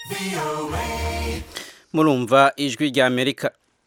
murumva ijwi rya amerika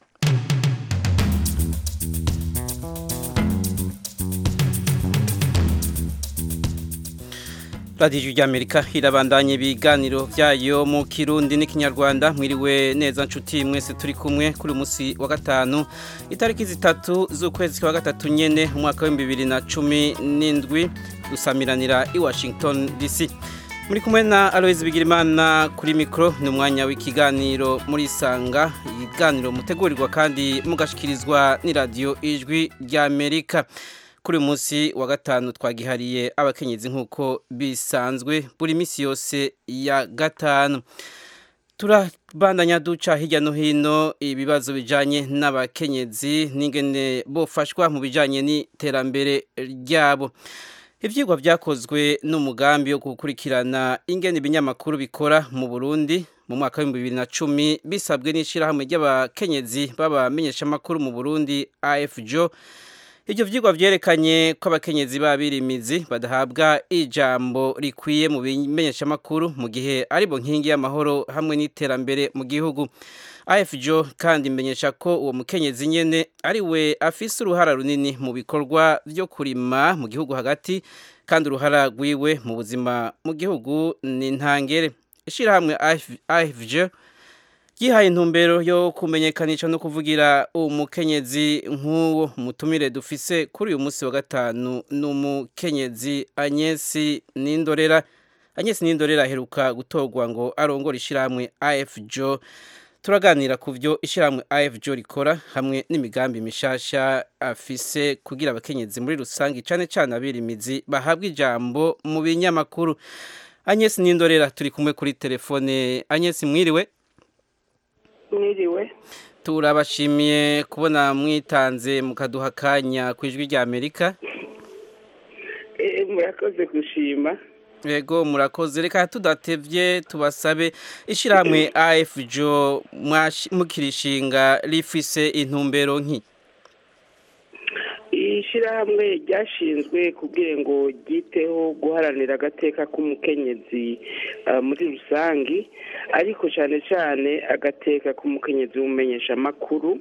radiyo ijwi rya amerika irabandanya ibiganiro byayo mu kirundi n'ikinyarwanda mwiriwe neza nshuti mwese turi kumwe kuri uyu munsi wa gatanu itariki zitatu z'ukwezi kwa gatatu nyene umwaka w'ibihumbi bibiri na cumi n'indwi dusamiranira i washington dc muri kumwe na aloise bigirimana kuri mikoro ni umwanya w'ikiganiro muri sanga ibiganiro mutegurirwa kandi mugashikirizwa n'iradiyo ijwi rya amerika kuri uyu munsi wa gatanu twagihariye abakenyezi nk'uko bisanzwe buri minsi yose ya gatanu turabandanya duca hirya no hino ibibazo bijyanye n'abakenyezi n'ingene bofashwa mu bijyanye n'iterambere ryabo ibyigwa byakozwe n'umugambi wo gukurikirana ingene ibinyamakuru bikora mu burundi mu mwaka w'ibihumbi bibiri na cumi bisabwe n'ishyirahamwe ry'abakenyezi b'abamenyeshamakuru mu burundi afjo ibyo byigwa byerekanye ko abakenyezi b'abirimizi badahabwa ijambo rikwiye mu bimenyeshamakuru mu gihe aribo nkingi y'amahoro hamwe n'iterambere mu gihugu afjo kandi imenyesha ko uwo mukenyezi nyene ari we afise uruhara runini mu bikorwa byo kurima mu gihugu hagati kandi uruhara rwiwe mu buzima mu gihugu ni ntangere ishyirahamwe afjo yihaye intumbero yo kumenyekanisha no kuvugira umukenyezi nk'uwo mutumire dufise kuri uyu munsi wa gatanu ni umukenyezi anyesi n'indorera anyesi n'indorera aheruka gutorwa ngo arongore ishyirahamwe afjo turaganira ku byo ishyirahamwe afjo rikora hamwe n'imigambi mishasha afise kugira abakenyezi muri rusange cyane cyane abirimizi bahabwa ijambo mu binyamakuru anyesi n'indorera turi kumwe kuri telefone anyesi mwiriwe mwiriwe turabashimiye kubona mwitanze mukaduha akanya ku ijwi rya amerika murakoze gushima yego murakoze reka tudatebye tubasabe ishyirahamwe afjo mukirishinga rifise intumbero nki ishyirahamwe ryashinzwe kugira ngo ryiteho guharanira agateka k'umukenyezi muri rusange ariko cyane cyane agateka k'umukenyezi w'umumenyeshamakuru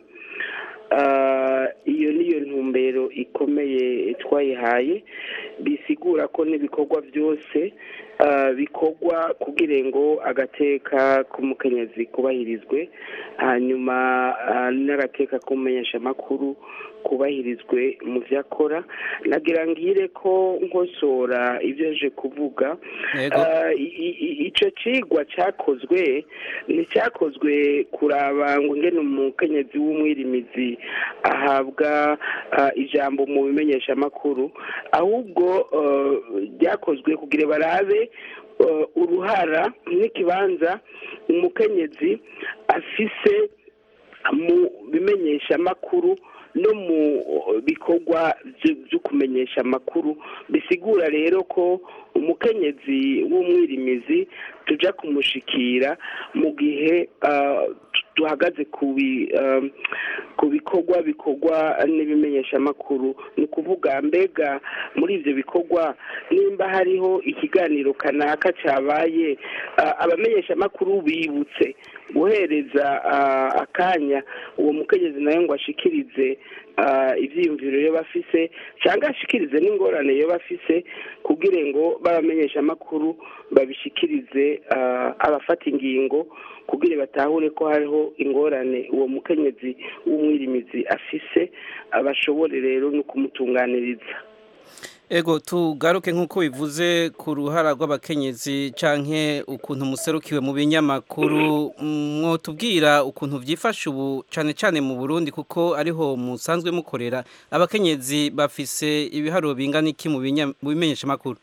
iyo niyo ntumbero ikomeye twayihaye bisigura ko n'ibikorwa byose bikorwa kugira ngo agateka k'umukenyezi kubahirizwe hanyuma n'agateka k'umumenyeshamakuru kubahirizwe mu byo akora nagira ngire ko nkosora ibyo aje kuvuga icyo kigwa cyakozwe nticyakozwe kuraba ngo ngene umukenyezi w'umwirimizi ahabwa ijambo mu bimenyeshamakuru ahubwo ryakozwe kugira barabe uruhara n'ikibanza umukenyezi afise mu bimenyeshamakuru no mu bikorwa byo kumenyesha amakuru bisigura rero ko umukenyezi w'umwirimizi tujya kumushikira mu gihe duhagaze ku bikorwa bikorwa n'ibimenyeshamakuru ni ukuvuga mbega muri ibyo bikorwa nimba hariho ikiganiro kanaka cyabaye abamenyeshamakuru bibutse guhereza akanya uwo mukenyezi nawe ngo ashikirize ibyiyumviro iyo bafise cyangwa ashikirize n'ingorane iyo bafise kugira ngo babamenyeshe amakuru babishikirize abafata ingingo kugira batahure ko hariho ingorane uwo mukenyezi w'umwirimizi afise bashobore rero no kumutunganiriza ego tugaruke nk'uko bivuze ku ruhara rw'abakenyezi canke ukuntu muserukiwe mu binyamakuru mwotubwira ukuntu byifashe ubu cyane cyane mu burundi kuko ariho musanzwe mukorera abakenyezi bafise ibiharuro bingana iki mu bimenyeshamakuru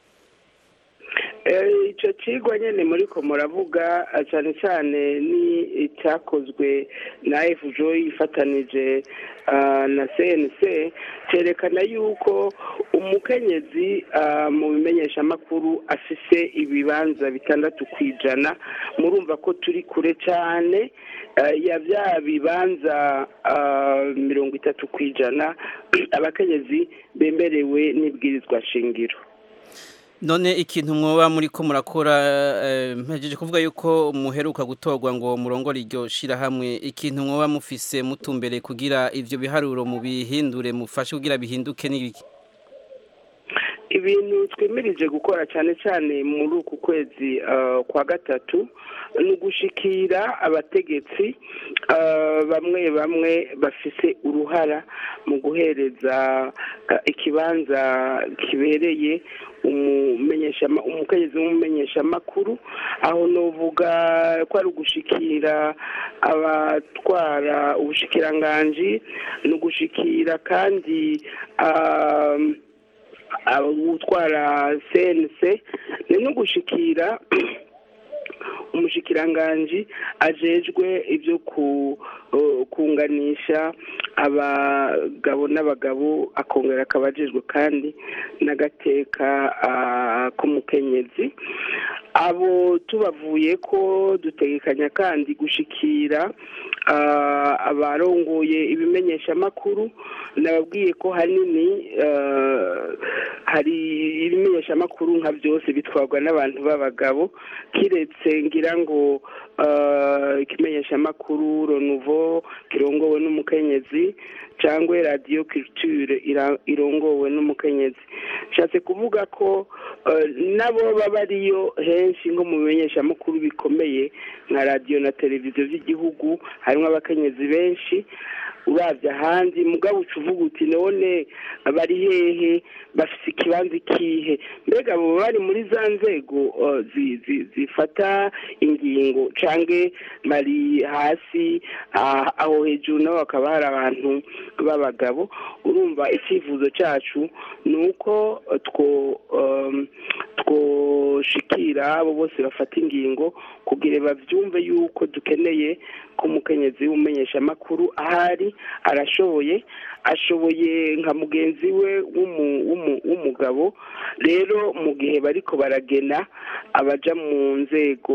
icyo kigwa nyine muri ko muravuga cyane cyane ni icyakozwe na efujo yifatanije na cnc cyerekana yuko umukenyezi mu bimenyeshamakuru afise ibibanza bitandatu ku ijana murumva ko turi kure cyane ya bya bibanza mirongo itatu ku ijana abakenyezi bemerewe n'ibwirizwa shingiro none ikintu mwoba muri ko murakora mpejeje kuvuga yuko muheruka gutorwa ngo murongore iryo shirahamwe ikintu mwoba mufise mutumbere kugira ivyo biharuro mubihindure mufashe kugira bihinduke n'ibiki ibintu twemirije gukora cyane cyane muri uku kwezi kwa gatatu ni ugushikira abategetsi bamwe bamwe bafise uruhara mu guhereza ikibanza kibereye umukenyezi w'umumenyeshamakuru aho nuvuga ko ari ugushikira abatwara ubushikiranganji ni ugushikira kandi gutwara cnc ni no gushikira umushikiranganji ajejwe ibyo kunganisha abagabo n'abagabo akongera akaba ajejwe kandi n'agateka k'umukenyezi abo tubavuye ko dutegekanya kandi gushikira abarongoye ibimenyeshamakuru nababwiye ko hanini hari ibimenyeshamakuru nka byose bitwarwa n'abantu b'abagabo kiretse ngira ngo ikimenyeshamakuru ronuvo kirongowe n'umukenyezi cyangwa radiyo kiruture irongowe n'umukenyezi nshatse kuvuga ko nabo baba ariyo henshi nko mu bimenyeshamakuru bikomeye nka radiyo na televiziyo by'igihugu harimo abakenyezi benshi urabye ahandi mugabo uca uvuga uti none bari hehe bafite ikibanza ikihe mbega abo bari muri za nzego zifata ingingo cyangwa bari hasi aho hejuru nabo hakaba hari abantu b'abagabo urumva icyifuzo cyacu ni uko twoshikira abo bose bafata ingingo kugira babyumve yuko dukeneye ko umukenyezi w'umumenyeshamakuru ahari arashoboye ashoboye nka mugenzi we w'umugabo rero mu gihe bariko baragena abaja mu nzego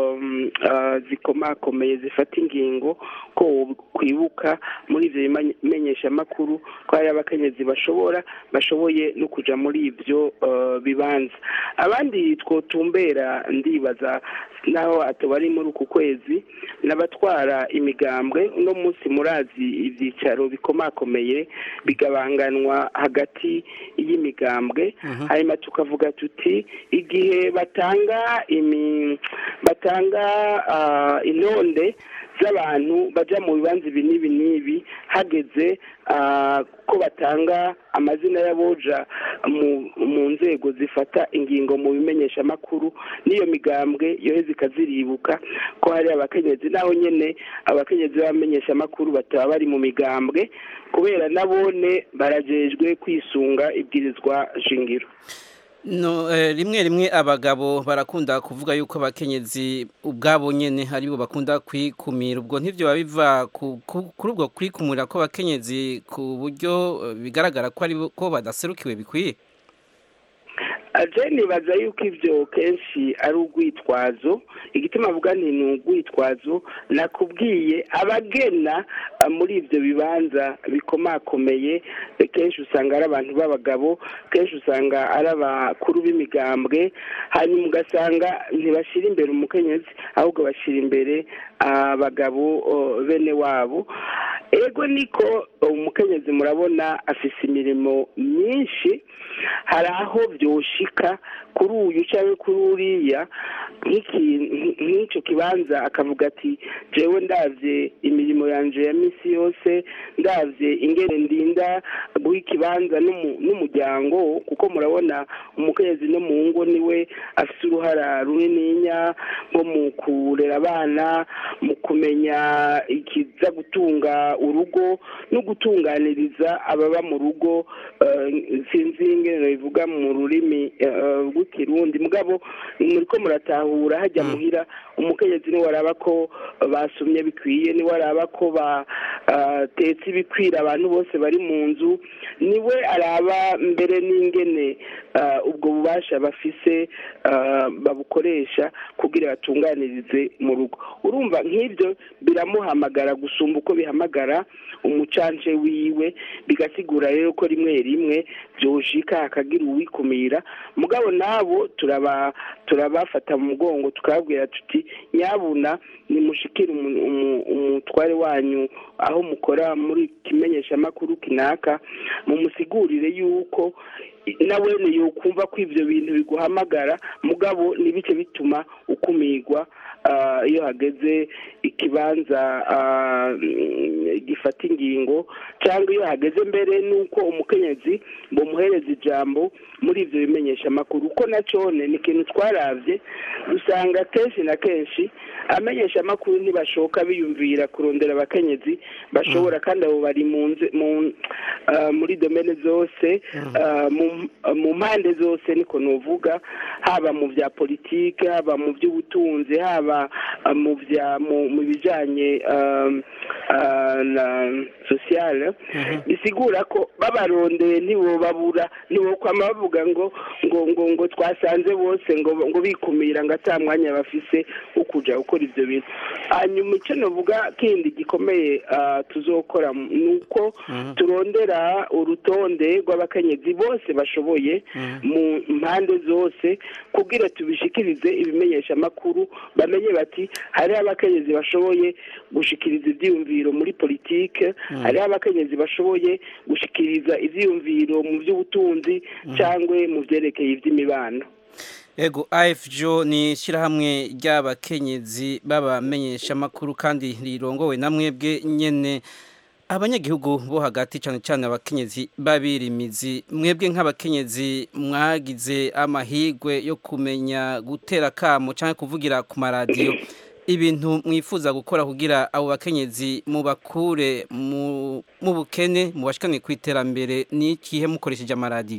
zikomakomeye zifata ingingo ko kwibuka muri ibyo bimenyeshamakuru ko hari abakenyezi bashobora bashoboye no kuja muri ibyo bibanza abandi twotumbera ndibaza naho atubari muri uku kwezi n'abatwara imigambwe uno munsi murazi ibyicaro bikomakomeye bigabanganwa hagati y'imigambwe hanyuma tukavuga tuti igihe batanga imi batanga intonde z'abantu bajya mu bibanza ibi n'ibi n'ibi hageze ko batanga amazina y'aboja mu nzego zifata ingingo mu bimenyeshamakuru n'iyo migambwe yoheze ikaziribuka ko hari abakenyezi naho nyine abakenyezi b'abamenyeshamakuru bataba bari mu migambwe kubera nabone barajejwe kwisunga ibwirizwa shingiro no rimwe rimwe abagabo barakunda kuvuga yuko abakenyezi ubwabo nyene aribo bakunda kwikumira ubwo ntivyo biva kuri ubwo kwikumira ko abakenyezi ku buryo bigaragara ko ari ko badaserukiwe bikwiye aje nibaza yuko ibyo kenshi ari urwitwazo igituma avuga nti ni urwitwazo nakubwiye abagena muri ibyo bibanza bikomakomeye kenshi usanga ari abantu b'abagabo kenshi usanga ari abakuru b'imigambwe hanyuma ugasanga ntibashyira imbere umukenyezi ahubwo bashyira imbere abagabo bene wabo ego niko umukenyezi murabona afise imirimo myinshi hari aho byoshika kuri uyu cyangwa kuri uriya nk'icyo kibanza akavuga ati jewe ndabye imirimo yanjye ya minsi yose ndabye ingene ndinda guha ikibanza n'umuryango kuko murabona umukenyezi no mu ngo niwe afite uruhara runininya nko mu kurera abana mu kumenya ikiza gutunga urugo no gutunganiriza ababa mu rugo sinzi ingene bivuga mu rurimi rw'ikirundi mugabo muri ko muratahura hajya muhira umukenyezi niwe araba ko basumye bikwiye niwe araba ko batetse ibikwira abantu bose bari mu nzu niwe araba mbere n'ingene ubwo bubasha bafise babukoresha kugira batunganirize mu rugo urumva nk'ibyo n'ibyo biramuhamagara gusumba uko bihamagara umucanje wiwe bigasigura rero ko rimwe rimwe byoshika hakagira uwikumira mugabo nabo turaba turabafata mu mugongo tukababwira tuti nyabuna nimushikire umu- umu- umutware wanyu aho mukora muri kimenyeshamakuru kinaka mumusigurire yuko nawene yokumva ko ivyo bintu biguhamagara mugabo nibice bituma ukumirwa ah, iyo hageze ikibanza ah, mm, gifata ingingo cyangwa iyo hageze mbere nuko umukenyezi bomuhereza ijambo muri ivyo bimenyesha amakuru uko nacone ni ikintu twaravye dusanga kenshi na kenshi amenyesha amakuru ntibashoka biyumvira kurondera abakenyezi bashobora kandi abo bari mu nze- mu ah, muri domene zose ah, mu- mu mpande zose niko novuga haba mu bya politike haba mu by'ubutunzi haba ah, mu bya mu mu bijanye ah, ah, na sociale bisigura ko babarondeye ntibobabura ntibokwama bavuga ngo ngo ngo ngo twasanze bose ngo ngo bikumira ngo ata mwanya bafise wo kuja gukora ivyo bintu hanyuma icyo novuga kindi gikomeye ah, tuzokora ni uko turondera urutonde rw'abakenyezi bose bashoboye mu mpande zose kugira tubishikirize ibimenyesha amakuru bamenye bati hariho abakenyezi bashoboye gushikiriza ivyiyumviro muri politike hariho abakenyezi bashoboye gushikiriza ivyiyumviro mu by'ubutunzi cyangwa mu vyerekeye ivy'imibano Ego AFJO ni ishyirahamwe ry'abakenyezi b'abamenyeshamakuru kandi rirongowe na mwebwe nyene abanyagihugu bo hagati cyane cyane abakenyezi babirimizi mwebwe nk'abakenyezi mwagize amahigwe yo kumenya gutera kamo cyangwa kuvugira ku maradiyo ibintu mwifuza gukora kugira abo bakenyezi mubakure mu mu bukene mubashikane ku iterambere ni ikihe mukoresheje amaradiyo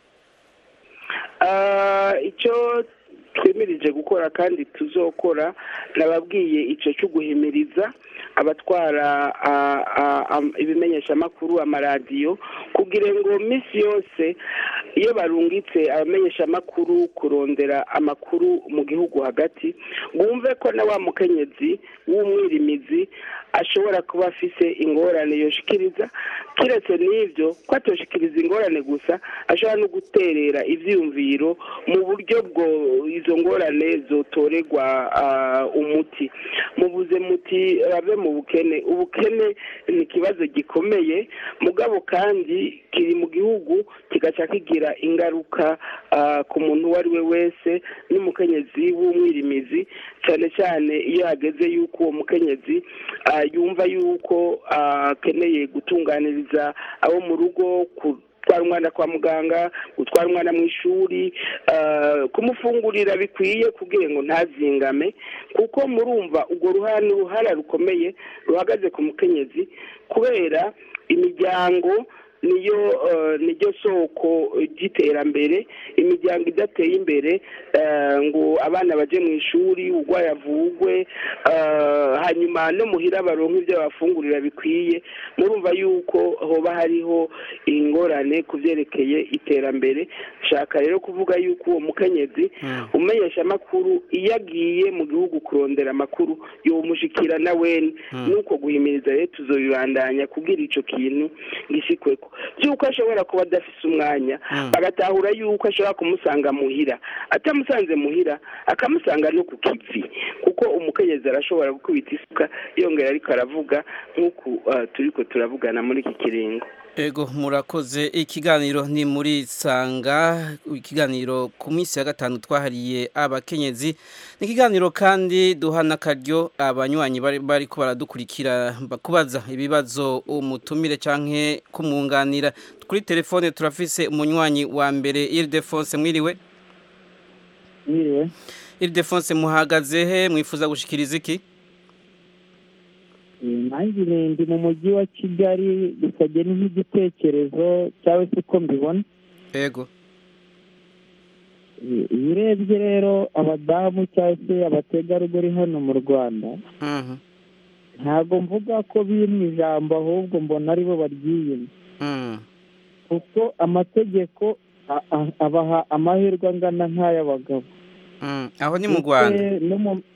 Ah, icyo twemirije gukora kandi tuzokora nababwiye icyo cyo guhimiriza abatwara ah, ah, am- ibimenyeshamakuru amaradiyo kugira ngo minsi yose iyo barungitse abamenyeshamakuru kurondera amakuru mu gihugu hagati bumve ko na wa mukenyezi w'umwirimizi ashobora kuba afise ingorane yoshikiriza kiretse n'ibyo ko atoshikiriza ingorane gusa ashobora no guterera ivyiyumviro mu buryo bwo izo ngorane zotorerwa ah, umuti mubuze muti bave mu bukene ubukene ni ikibazo gikomeye mugabo kandi kiri mu gihugu kigaca kigira ingaruka ah, ku muntu uwo ari we wese n'umukenyezi w'umwirimizi cyane cyane iyo hageze yuko uwo mukenyezi ah, yumva yuko ah, akeneye gutunganiriza abo mu rugo ku gutwara umwana kwa muganga gutwara umwana mu ishuri ah, kumufungurira bikwiye kugira ngo ntazingame kuko murumva urwo ruhara ni uruhara rukomeye ruhagaze ku mukenyezi kubera imiryango niyo eh, niryo soko ry'iterambere imiryango idateye imbere eh, ngo abana baje mu ishuri urwaye avugwe eh, hanyuma no muhira baronka ibyo bafungurira bikwiye murumva yuko hoba hariho ingorane ku byerekeye iterambere nshaka rero kuvuga yuko uwo mukenyezi umenyesha amakuru iyo agiye mu gihugu kurondera amakuru yomushikira na wene nuko guhimiriza rero tuzobibandanya kubwira ico kintu gishikweko by'uko ashobora kuba adafise umwanya bagatahura yuko ashobora kumusanga muhira atamusanze muhira akamusanga no ku kivi kuko umukenyezi arashobora gukubita isuka yongera ariko aravuga nk'uku uh, turiko turavugana muri iki kiringo Ego murakoze ikiganiro ni muri sanga ikiganiro ku minsi ya gatanu twahariye abakenyezi ni ikiganiro kandi duhana akaryo abanywanyi bari bari ko baradukurikira bakubaza ibibazo umutumire canke kumwunganira kuri telefone turafise umunywanyi wa mbere Ildefonse mwiriwe Yiriwe Ildefonse muhagaze he mwifuza gushikiriza iki nanjye ndi mu mujyi wa kigali bisabye nk'igitekerezo cyangwa se uko mbibona Ego iyo urebye rero abadamu cyangwa se abategarugori hano mu rwanda Mhm ntabwo mvuga ko bimwe ijambo ahubwo mbona aribo baryiyima Mhm kuko amategeko a- a- abaha amahirwe angana nk'ay'abagabo Mhm aho ni mu Rwanda Ndetse no mu-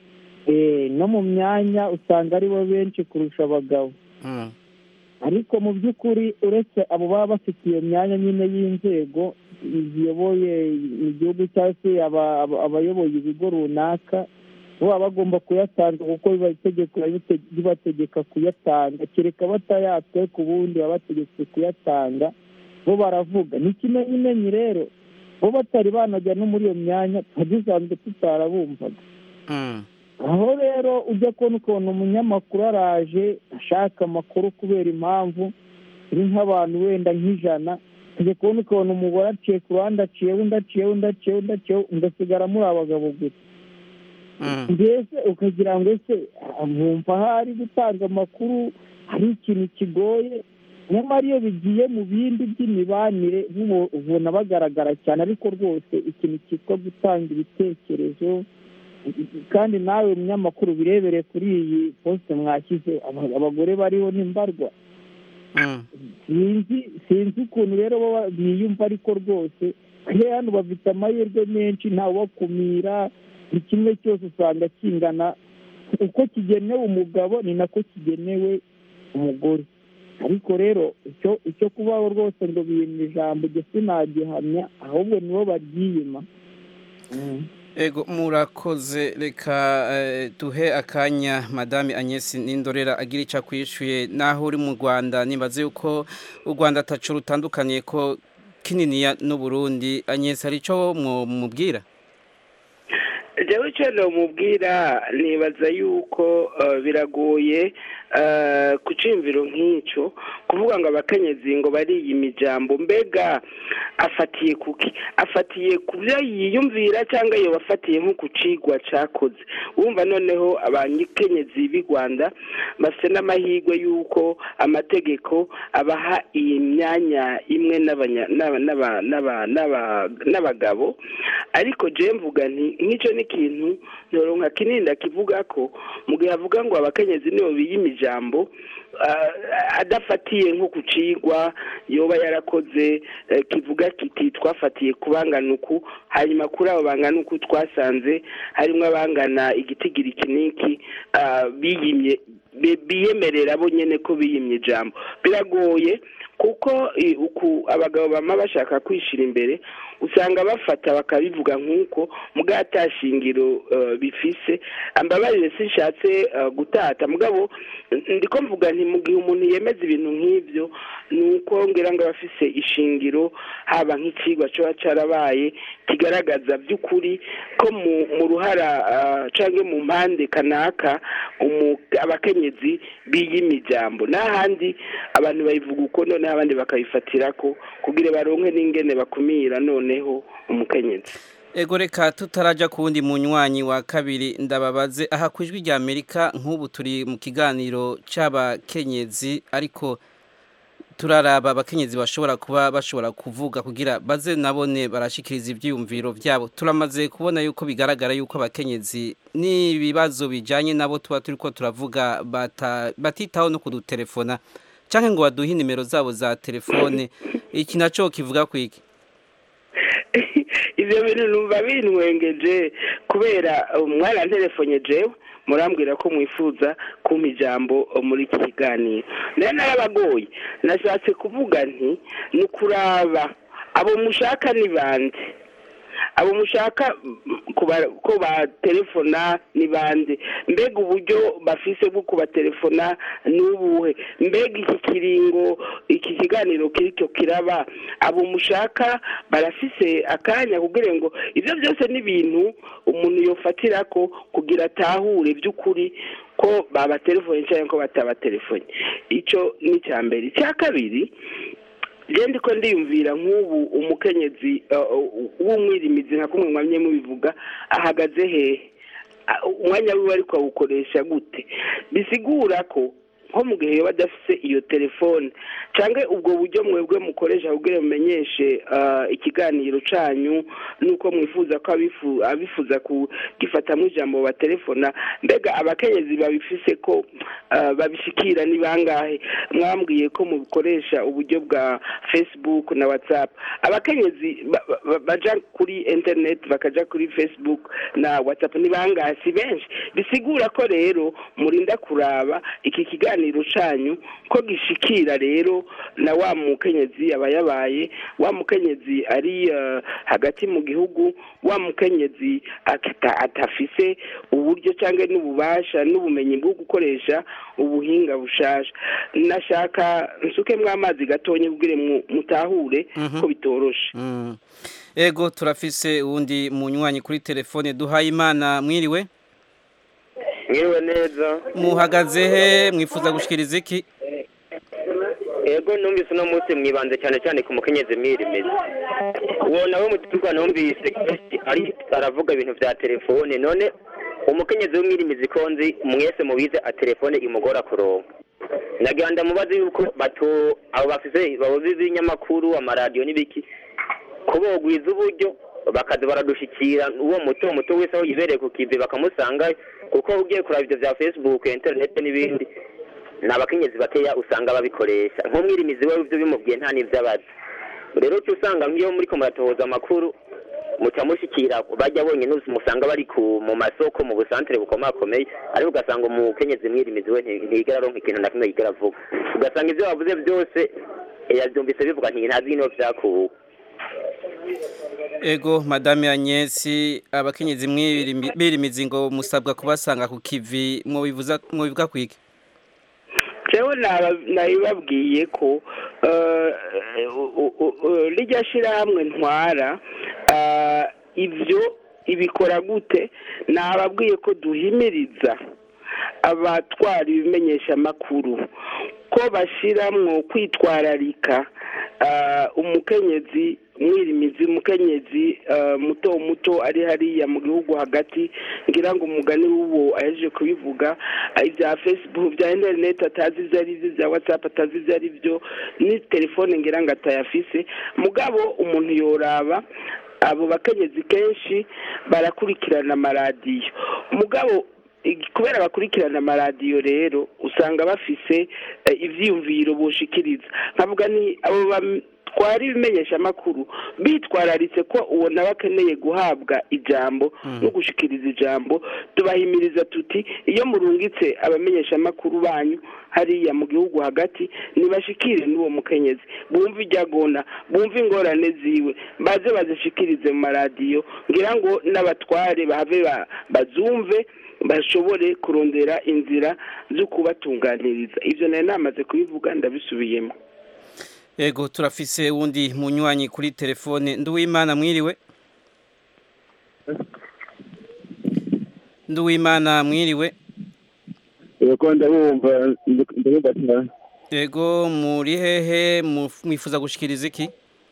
Eh, no mu myanya usanga ari bo benshi kurusha abagabo Mm. ariko mu by'ukuri uretse abo baba bafite iyo myanya nyine y'inzego ziyoboye igihugu cyangwa se aba- aba- abayoboye ibigo runaka bo baba bagomba kuyatanga kuko biba itegeko ribate- ribategeka kuyatanga kereka batayatwe ku bundi baba bategetswe kuyatanga bo baravuga ni ikimenyimenyi rero bo batari banajya no muri iyo myanya tuba dusanzwe tutarabumvaga Mm. aho rero ujya kubona ukuntu umunyamakuru araje ashaka amakuru kubera impamvu iri nk'abantu wenda nk'ijana ujya kubona ukuntu umugore aciye ku ruhande aciye undi aciye undi aciye undi aciye ugasigara muri abagabo gusa Mm. mbese ukagira ngo ese mwumva hari gutanga amakuru hari ikintu kigoye nyamara iyo bigiye mu bindi by'imibanire bo ubona bagaragara cyane ariko rwose ikintu cyitwa gutanga ibitekerezo kandi nawe munyamakuru birebere kuri iyi posite mwashyize aba- abagore bariho n'imbarwa Mm. sinzi sinzi ukuntu rero bo biyumva ariko rwose kure hano bafite amahirwe menshi ntawubakumira buri kimwe cyose usanga kingana uko kigenewe umugabo ni nako kigenewe umugore ariko rero icyo icyo kubaho rwose ngo biyima ijambo ibyo sinagihamya ahubwo nibo baryiyima Mm. Ego murakoze reka eh, duhe akanya madame Agnes Nindorera agira icyo akwishyuye naho uri mu Rwanda nibaze yuko u Rwanda atacu rutandukaniye ko kininiya n'u Burundi Agnes hari icyo mubwira jewe icyo namubwira nibaza yuko eh, biragoye eh, ku cyumviro nk'icyo kuvuga ngo abakenyezi ngo bariyima ijambo mbega afatiye kuki afatiye ku byo yiyumvira cyangwa iyo bafatiye nko ku cigwa cyakoze wumva noneho abanyekenyezi b'i rwanda bafite n'amahirwe y'uko amategeko abaha iyi myanya imwe n'abanya- n'aba- n'aba- n'aba- n'aba- n'abagabo ariko je mvuga nti nk'icyo ni ikintu ntoronka kinini kivuga ko mu gihe avuga ngo abakenyezi nibo biyima ijambo ah, adafatiye nko ku cigwa yoba yarakoze eh, kivuga kiti twafatiye ku bangana uku hanyuma kuri abo bangana uku twasanze harimo abangana igitigiri kiniki ah, biyimye bi- biyemerera bo nyene ko biyimye ijambo biragoye kuko i- uku abagabo bama bashaka kwishira imbere usanga bafata bakabivuga nk'uko mugabo atashingiro eh, bifise ambabarire sinshatse eh, gutata mugabo ndiko mvuga nti mu gihe umuntu yemeza ibintu nk'ibyo ni uko ngira ngo aba afise ishingiro haba nk'icigwa coba carabaye kigaragaza by'ukuri ko mu mu ruhara ah, canke mu mpande kanaka umu- abakenyezi biyima ijambo n'ahandi abantu bayivuga uko noneho abandi bakabifatira ko kugira baronke n'ingene bakumira noneho umukenyezi Ego reka tutaraja ku wundi munywanyi wa kabiri ndababaze aha ku ijwi rya Amerika nk'ubu turi mu kiganiro c'abakenyezi ariko turaraba abakenyezi bashobora kuba bashobora kuvuga kugira baze nabone barashikiriza ivyiyumviro vyabo turamaze kubona yuko bigaragara yuko abakenyezi n'ibibazo bijanye nabo tuba turiko turavuga bata, batitaho no kudutelefona canke ngo baduhe nimero zabo za telefone iki naco kivuga kwiki ivyo bintu numva bintwengeje kubera umwana telefone jewe murambwira ko mwifuza kumpa ijambo muri iki kiganiro nayo narabagoye nashatse kuvuga nti ni ukuraba abo mushaka ni bande abo mushaka mm, kuba- ko batelefona ni bande mbega uburyo bafise bwo kubatelefona ni ubuhe mbega iki kiringo iki kiganiro kiricyo kiraba abo mushaka barafise akanya kugira ngo ibyo byose ni ibintu umuntu yofatira ko kugira atahure by'ukuri ko babatelefone cyangwa ko batabatelefone icyo ni icya mbere icya kabiri genda ko ndiyumvira nk'ubu umukenyezi uh, w'umwirimizi nka kumwe mwamye mubivuga ahagaze hehe Ah, umwanya wiwe ariko awukoresha gute bisigura ko nko mu gihe yoba adafise iyo telefone cyangwa ubwo buryo mwebwe mukoresha kugira mumenyeshe ah, ikiganiro canyu nuko mwifuza ko abifu- abifuza kugifatamwo ijambo batelefona mbega abakenyezi babifise ko ah, babishikira ni bangahe mwambwiye ko mukoresha uburyo bwa facebook na whatsapp abakenyezi ba- ba- baja kuri internet bakaja kuri facebook na whatsapp ni bangahe si benshi bisigura ko rero murinda kuraba iki kiganiro canyu ko gishikira rero na wa mukenyezi aba yabaye wa mukenyezi ari eh, hagati mu gihugu wa mukenyezi ata- atafise uburyo cyangwa n'ububasha n'ubumenyi bwo gukoresha ubuhinga bushasha nashaka nsukemwo amazi gatonya kugira mu- mutahure Mhm. ko bitoroshe Mm. ego turafise uwundi munywanyi kuri telefone duhaye imana mwiriwe mwiriwe neza muhagaze he mwifuza gushikiriza iki ego numvise uno munsi mwibanze cyane cyane ku mukenyezi mwirimizi uwo nawe muturuka numvise kenshi ari aravuga ibintu bya telefone none umukenyezi w'umwirimizi ko nzi mwese mubize a telefone imugora kuronka nagira ndamubaze yuko bato abo bafise babuze ibinyamakuru amaradiyo n'ibiki ko bogwiza uburyo bakaza baradushikira uwo muto muto wese aho yibereye ku kivi bakamusanga kuko ugiye kuraba ibyo bya facebook internet n'ibindi ni abakenyezi bakeya usanga babikoresha nk'umwirimizi we ibyo bimubwiye nta n'ibyo abazi rero uca usanga nk'iyo muri ko muratohoza amakuru muca mushikira bajya bonyine musanga bari ku mu masoko mu busantere bukomakomeye ariko ugasanga umukenyezi mwirimizi we nti- ntiyigera aronka ikintu na kimwe yigera avuga ugasanga ibyo bavuze byose yabyumvise bivuga nti ntazi n'ibyo byakuwe ego madame Agnesi abakenyezi mwirimi- birimizi ngo musabwa kubasanga ku kivi mwobivuza mwobivuga kwiki jewe naba- nabibabwiye ko eh, u- u- u- rijya shirahamwe ntwara ah, ibyo ibikora gute nababwiye ko duhimiriza abatwara ibimenyeshamakuru ko bashiramwo kwitwararika ah, umukenyezi mwirimizi umukenyezi ah, muto muto ari hariya mu gihugu hagati ngira ngo umugani w'uwo ahejeje kubivuga ah, ibya facebook bya internet atazi ibyo ari byo bya whatsapp atazi ibyo ari byo ni telefone ngira ngo atayafise mugabo umuntu yoraba abo bakenyezi kenshi barakurikirana amaradiyo mugabo ig- kubera bakurikirana amaradiyo rero usanga bafise eh, ivyiyumviro boshikiriza nkavuga ni abo batwara ibimenyeshamakuru bitwararitse ko uwo nawe akeneye guhabwa ijambo no gushikiriza ijambo tubahimiriza tuti iyo murungitse abamenyeshamakuru banyu hariya mu gihugu hagati nibashikire n'uwo mukenyezi bumve iryagona bumve ingorane ziwe baze bazishikirize mu maradiyo ngira ngo n'abatware bahave ba- bazumve bashobore kurondera inzira zo kubatunganiriza ibyo nari namaze kubivuga ndabisubiyemo ego turafise uwundi munywanyi kuri telefone nduwimana mwiriwe nduwimana mwiriwe yego ndabumva ndabumva cyane ego muri hehe mu- mwifuza gushikiriza iki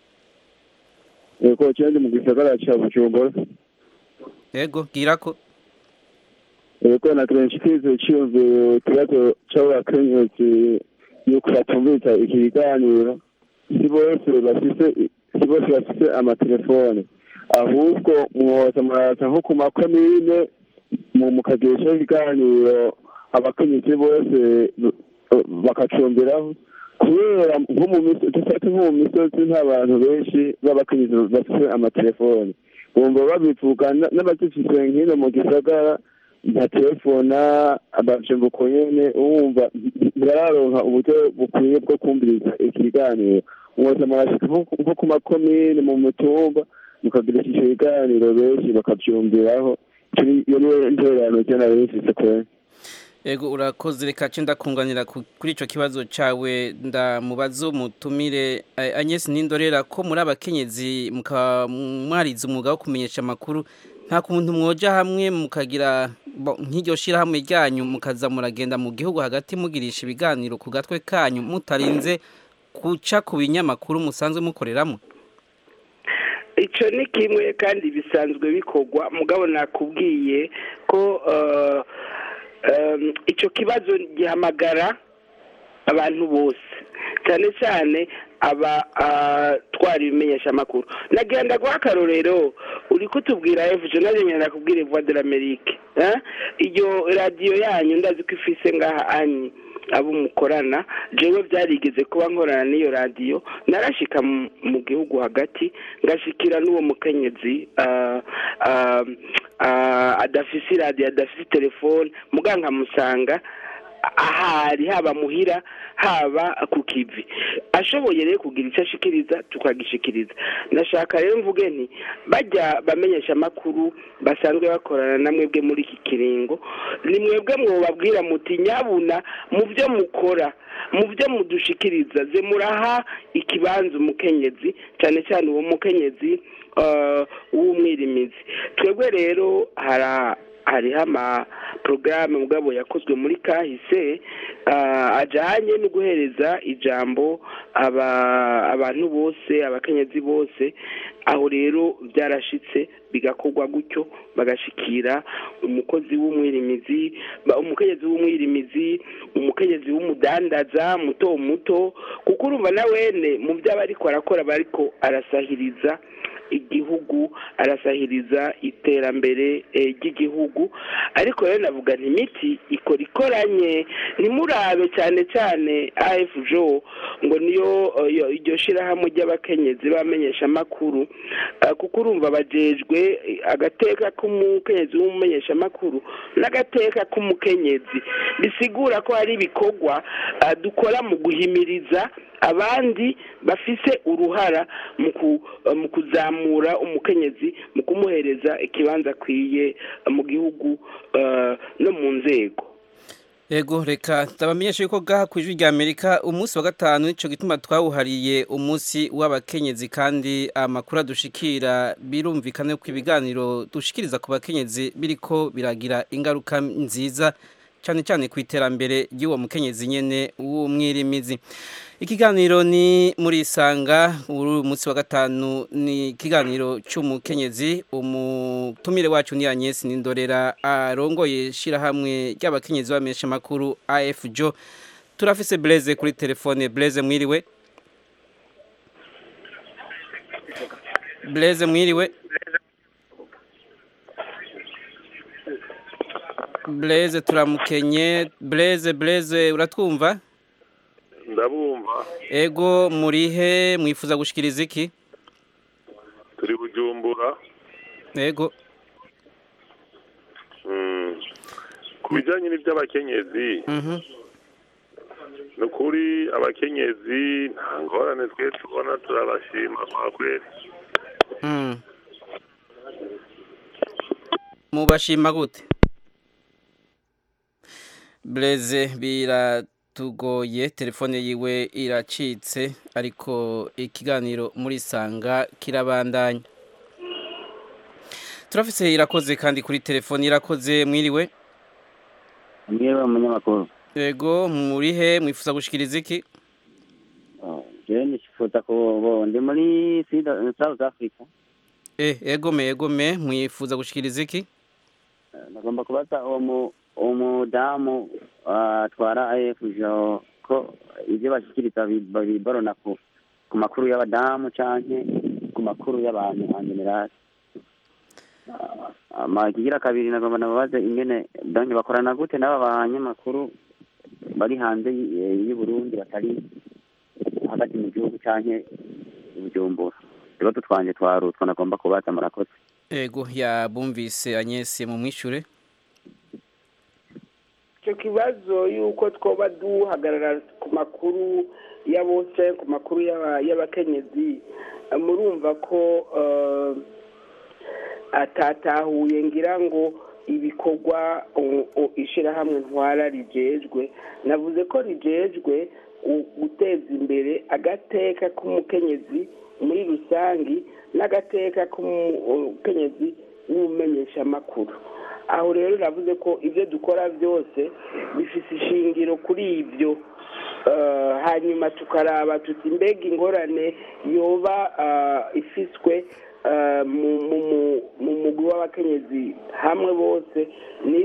yego cyane mu gisagara cya bujumbura ego girako yego na kenshi kize cyumviro ikibazo cy'abakenyezi yuko batumviriza iki kiganiro si bose bafise si bose bafise amatelefone ahubwo mwoza muraza nko ku makomine mu mukagirisha ibiganiro abakenyezi bose bakacumbiraho kubera nko mu misozi dufate nko mu misozi nta bantu benshi b'abakenyezi bafite amatelefone bumva babivuga na- n'abazifise nkino mu gisagara nta telefona abajembuko nyene wumva ntibararonka uburyo bukwiye bwo kumviriza ikiganiro mwoza murashika nko nko ku makomine mu mutumba mukagirisha ico biganiro benshi bakavyumviraho iyo niyo ntererano je nari nifise kweri ego urakoze reka ce ndakunganira ku- kuri ico kibazo cawe ndamubazo mutumire eh, Agnes Nindorera ko muri abakenyezi muka mwarize umwuga wo kumenyesha amakuru nta kuntu mwoja hamwe mukagira bo- nk'iryo shirahamwe ryanyu mukaza muragenda mu gihugu hagati mugirisha ibiganiro ku gatwe kanyu mutarinze kuca ku binyamakuru musanzwe mukoreramo icyo ni kimwe kandi bisanzwe bikorwa mugabo nakubwiye ko eh, em, icyo kibazo gihamagara abantu bose cyane cyane abatwara ibimenyeshamakuru nagenda guha akarorero uri kutubwira efujo naje ngenda kubwira voix de l'amerique iyo radiyo yanyu ndazi ko ifise ngaha anyi abo mukorana jewe byarigeze kuba nkorana n'iyo radiyo narashika mu gihugu hagati ngashikira n'uwo mukenyezi adafise iradiyo adafise telefone muga nkamusanga ahari haba muhira haba ku kivi ashoboye rero kugira icyo ashikiriza tukagishikiriza ndashaka rero mvuge nti bajya bamenyesha amakuru basanzwe bakorana na mwebwe muri iki kiringo ni mwebwe mwubabwira muti nyabuna mu byo mukora mu byo mudushikiriza ze muraha ikibanza umukenyezi cyane cyane uwo mukenyezi w'umwirimizi twebwe rero hari hariho amaporogaramu mugabo yakozwe muri kahise ajyanye no guhereza ijambo abantu bose abakenyezi bose aho rero byarashitse bigakorwa gutyo bagashikira umukozi w'umwirimizi umukenyezi w'umwirimizi umukenyezi w'umudandaza muto muto kuko urumva na wene mu byo aba ariko arakora aba ariko arasahiriza igihugu arasahiriza iterambere ry'igihugu ariko rero navuga nti imiti ikora ikoranye ntimurabe cyane cyane afjo ngo niyo iryo shyirahamwe ry'abakenyezi bamenyesha amakuru kuko urumva bajejwe agateka k'umukenyezi w'umumenyesha amakuru n'agateka k'umukenyezi bisigura ko hari ibikorwa dukora mu guhimiriza abandi bafise uruhara mu kuzamura umukenyezi mu kumuhereza ikibanza akwiye mu gihugu no mu nzego Ego reka tabamenyesha yuko gaha ku ijwi rya Amerika umunsi wa gatanu nico gituma twawuhariye umunsi w'abakenyezi kandi amakuru adushikira birumvikane ko ibiganiro dushikiriza ku bakenyezi biriko biragira ingaruka nziza cyane cyane ku iterambere ry'uwo mukenyezi nyene w'umwirimizi ikiganiro ni muri isanga uru munsi wa gatanu ni ikiganiro cy'umukenyezi umutumire wacu ni Agnes Nindorera arongoye shirahamwe ry'abakenyezi bamesha makuru AFJO turafise Blaise kuri telefone Blaise mwiriwe Blaise mwiriwe Blaise turamukenye Blaise Blaise uratwumva ndabumva ego murihe mwifuza gushikiriza iki turi bujumbura ego ku bijyanye n'iby'abakenyezi ni ukuri abakenyezi nta ngorane twe tubona turabashima kwa kweri mubashima gute bureze biratugoye telefone yiwe iracitse ariko ikiganiro muri sanga kirabandanya turafise irakoze kandi kuri telefone irakoze mwiriwe mwiriwe umunyamakuru yego murihe mwifuza gushikiriza iki jewe nifuza ko ndi muri south africa eh egome egome mwifuza gushikiriza iki nagomba kubaza uwo umudamu atwara afjo ko ibyo bashikiriza biborona ku makuru y'abadamu canke ku makuru y'abantu en general amakigira kabiri nagomba nababaze ingene donke bakorana gute n'aba banyamakuru bari hanze y'u Burundi batari hagati mu gihugu canke bujumbura ibibazo twanje twarutwa nagomba kubaza murakoze ego yabumvise anyese mu mwishure icyo kibazo y'uko twoba duhagarara ku makuru ya bose ku makuru y'abakenyezi murumva ko atatahuye ngira ngo ibikorwa ishyirahamwe ntwara rigejwe navuze ko rigejwe guteza imbere agateka k'umukenyezi muri rusange n'agateka k'umukenyezi w'umumenyeshamakuru aho rero navuze ko ibyo dukora byose bifite ishingiro kuri ibyo hanyuma tukaraba tuti mbega ingorane yoba ifiswe mu mugwi w'abakenyezi hamwe bose n'izihe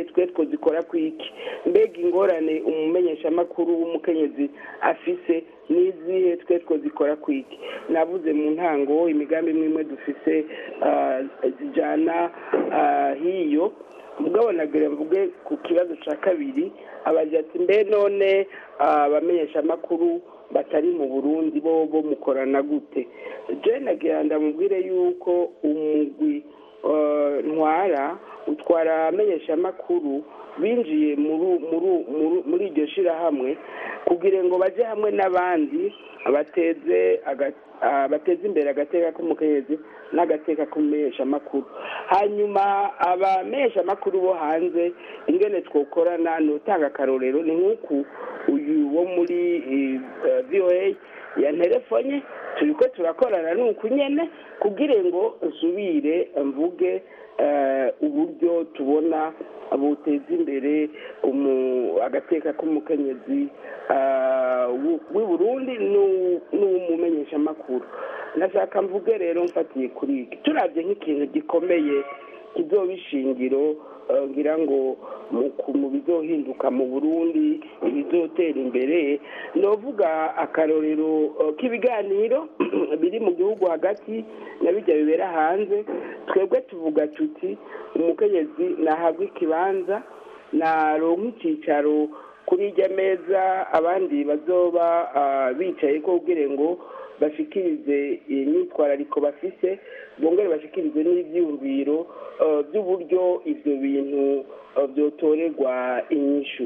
twe twozikora ku iki mbega ingorane umumenyeshamakuru w'umukenyezi afise n'izihe twe twozikora ku iki navuze mu ntango imigambi imwe imwe dufise ah, zijyana ah, hiyo mugabo nagire mvuge ku kibazo cya kabiri abagira ati mbe none ah, abamenyeshamakuru batari mu burundi bo bo mukorana gute je nagira ndamubwire yuko umugwi eh, ntwara utwara amenyeshamakuru binjiye muri muri- muri- muri iryo shirahamwe kugira ngo baje hamwe n'abandi bateze aga- ah, bateze imbere agateka k'umukenyezi n'agateka k'umumenyeshamakuru hanyuma abamenyeshamakuru bo hanze ingene twokorana ni utanga akarorero ni nk'uku uyu wo muri eh, eh, voa ya telefone turi ko turakorana nuku nyene kugira ngo nsubire mvuge eh, uburyo tubona buteza imbere umu- agateka k'umukenyezi ah, w'u- w'i burundi n'u- n'uw'umumenyeshamakuru nashaka mvuge rero mfatiye kuri iki turabye nk'ikintu gikomeye kizoba ishingiro eh, ngira ngo mu ku- mu bizohinduka mu burundi ibizotera imbere novuga akarorero eh, k'ibiganiro biri mu gihugu hagati na bijya bibera hanze twebwe tuvuga tuti umukenyezi nahabwa ikibanza naronka icyicaro kuri irya meza abandi bazoba ah, bicaye ko kugira ngo bashikirize imyitwarariko bafise bongere bashikirize n'ibyiyumviro eh, by'uburyo ibyo bintu eh, byotorerwa inyishu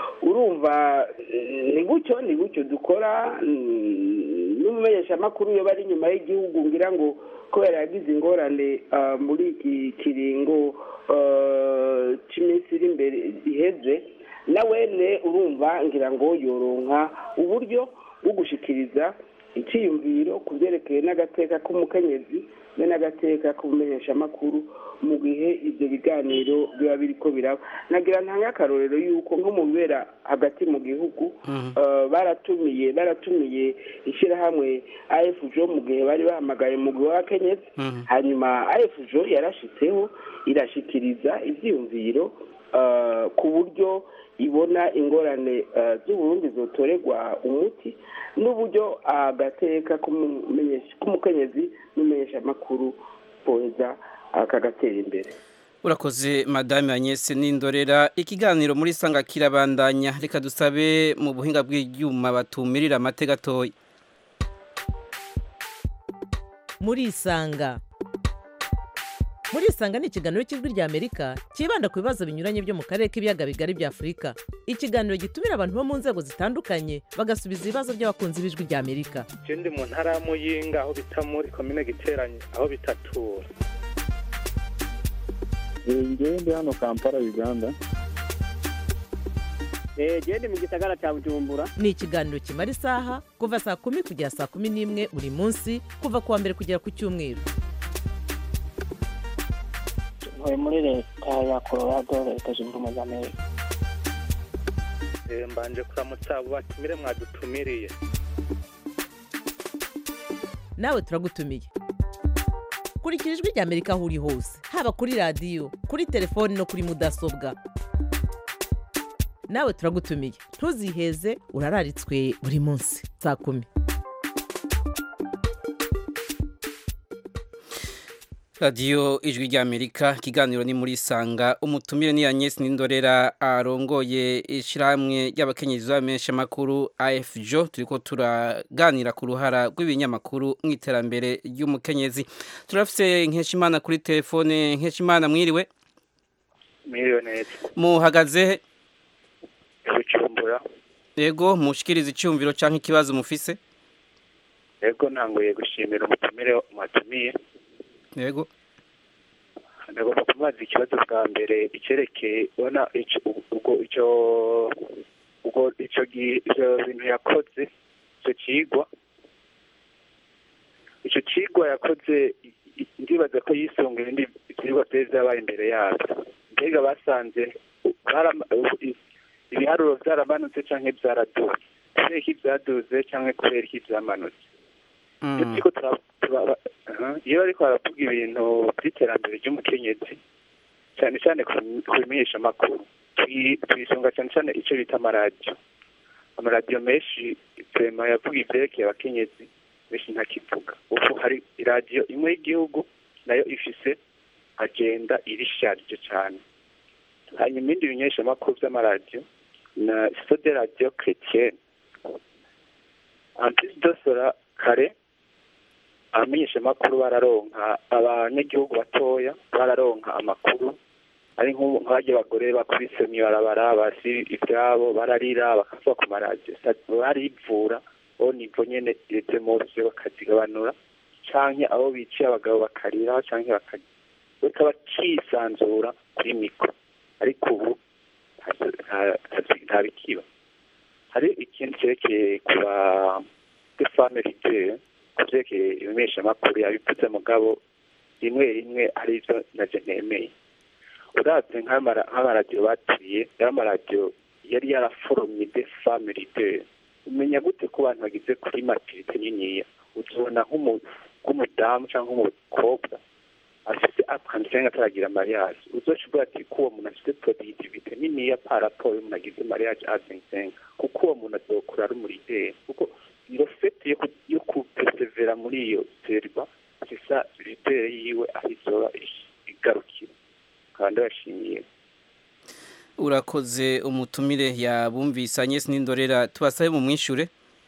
urumva eh, ni gutyo ni gutyo dukora mm, n'umumenyeshamakuru iyo bari inyuma y'igihugu ngira ngo kubera yagize ingorane ah, muri iki kiringo eh, cy'iminsi iri imbere iheze nawene urumva ngira ngo yoronka uburyo bwo gushikiriza icyiyumviro ku byerekeye n'agateka k'umukenyezi be n'agateka k'umumenyeshamakuru mu gihe ibyo biganiro biba biri ko biraba nagira ntange akarorero yuko nko mu bibera hagati mu gihugu eh, baratumiye baratumiye ishyirahamwe afjo mu gihe bari bahamagaye mu gihe w'akenyezi hanyuma afjo yarashitseho irashikiriza ibyiyumviro eh, ku buryo ibona ingorane eh, z'uburundi zotorerwa umuti n'uburyo agateka k'umumenyesha- k'umukenyezi n'umumenyeshamakuru boza akagatera imbere urakoze madame Agnès Nindorera ikiganiro muri sanga kirabandanya reka dusabe mu buhinga bw'ibyuma batumirira amateka gatoya murisanga murisanga ni ikiganiro cy'ijwi rya amerika cyibanda ku bibazo binyuranye byo mu karere k'ibiyaga bigari bya afurika ikiganiro gitumira abantu bo mu nzego zitandukanye bagasubiza ibibazo by'abakunzi b'ijwi rya amerika je ndi mu ntara ya muyinga aho bita muri komine giteranye aho bitatura ngewe ndi hano kampala uganda genda mu gisagara cya bujumbura ni ikiganiro kimara isaha kuva saa kumi kugera saa kumi n'imwe buri munsi kuva ku wa mbere kugera ku cyumweru ntuye muri leta ya colorado leta zunze ubumwe za amerika Eh, mbanje kuramutsa abo batumire mwadutumiriye nawe turagutumiye kurikira ijwi rya amerika aho uri hose haba kuri radiyo kuri telefoni no kuri mudasobwa nawe turagutumiye ntuziheze urararitswe buri munsi saa kumi radiyo ijwi ry'amerika ikiganiro ni muri sanga umutumire ni Agnès Nindorera arongoye ishyirahamwe ry'abakenyezi b'abamenyeshamakuru afjo turiko turaganira ku ruhara rw'ibinyamakuru mu iterambere ry'umukenyezi turafise nkeshimana kuri telefone nkeshimana mwiriwe mwiriwe neza muhagaze he? bujumbura yego mushikiriza icyumviro cyangwa ikibazo mufise ego ntanguye gushimira umutumire mwatumiye yego ndagomba kumubaza ikibazo bwa mbere icyerekeye ubona ico- ubwo icyo ubwo icyo gi- ivyo bintu yakoze icyo kigwa icyo kigwa yakoze i- i- ndibaza ko yisunga ibindi ibyigwa byari byabaye imbere yabyo mbega basanze barama- i- ibiharuro byaramanutse cyangwa byaraduze kubera iki byaduze cyangwa kubera iki byamanutse iyo turiko tura- tura- aha, iyo bariko baravuga ibintu by'iterambere ry'umukenyezi cyane cyane ku ku bimenyeshamakuru twi- twisunga cyane cyane icyo bita amaradiyo amaradiyo menshi vema yavuga ivyerekeye abakenyezi benshi ntakivuga ubu hari iradiyo imwe y'igihugu nayo ifise agenda irisharije cyane hanyuma ibindi bimenyeshamakuru vy'amaradiyo na sode radiyo chrétienne antisi dosora kare abamenyeshamakuru bararonka abanyagihugu batoya bararonka amakuru ari nk'ubu nk'abajya abagore bakubise mw'ibarabara basi ibyabo bararira bakavuga ku maradiyo barivura bo nivo nyene irete mose bakazigabanura canke abo biciye abagabo bakarira canke bakarira bakaba cisanzura kuri mikro ariko ubu nta- nta- nta- nta bikiba hari ikindi cerekeye ku ba de femme leader ku vyerekeye ibimenyeshamakuru yabivuze mugabo rimwe rimwe ari ivyo naje ntemeye uravye nk'amara- nk'amaradiyo baturiye yari amaradiyo yari yaraforomye de femme leader umenya gute ko abantu bagize kuri maturite niniya uzobona nk'umu- nk'umudamu cyangwa nk'umukobwa afite akanditse ataragira mariage uzoca uvuga ati ko uwo muntu afite productivité niniya par rapport y'umuntu agize mariage a 25 kuko uwo muntu azokura ari umurideri kuko iyo fete yo ku- yo kupersevera muri iyo serwa sisa lideri yiwe aho izoba igarukira kandi ndabashimiye urakoze umutumire yabumvise Agnes n'indorera tubasabe mu mwishure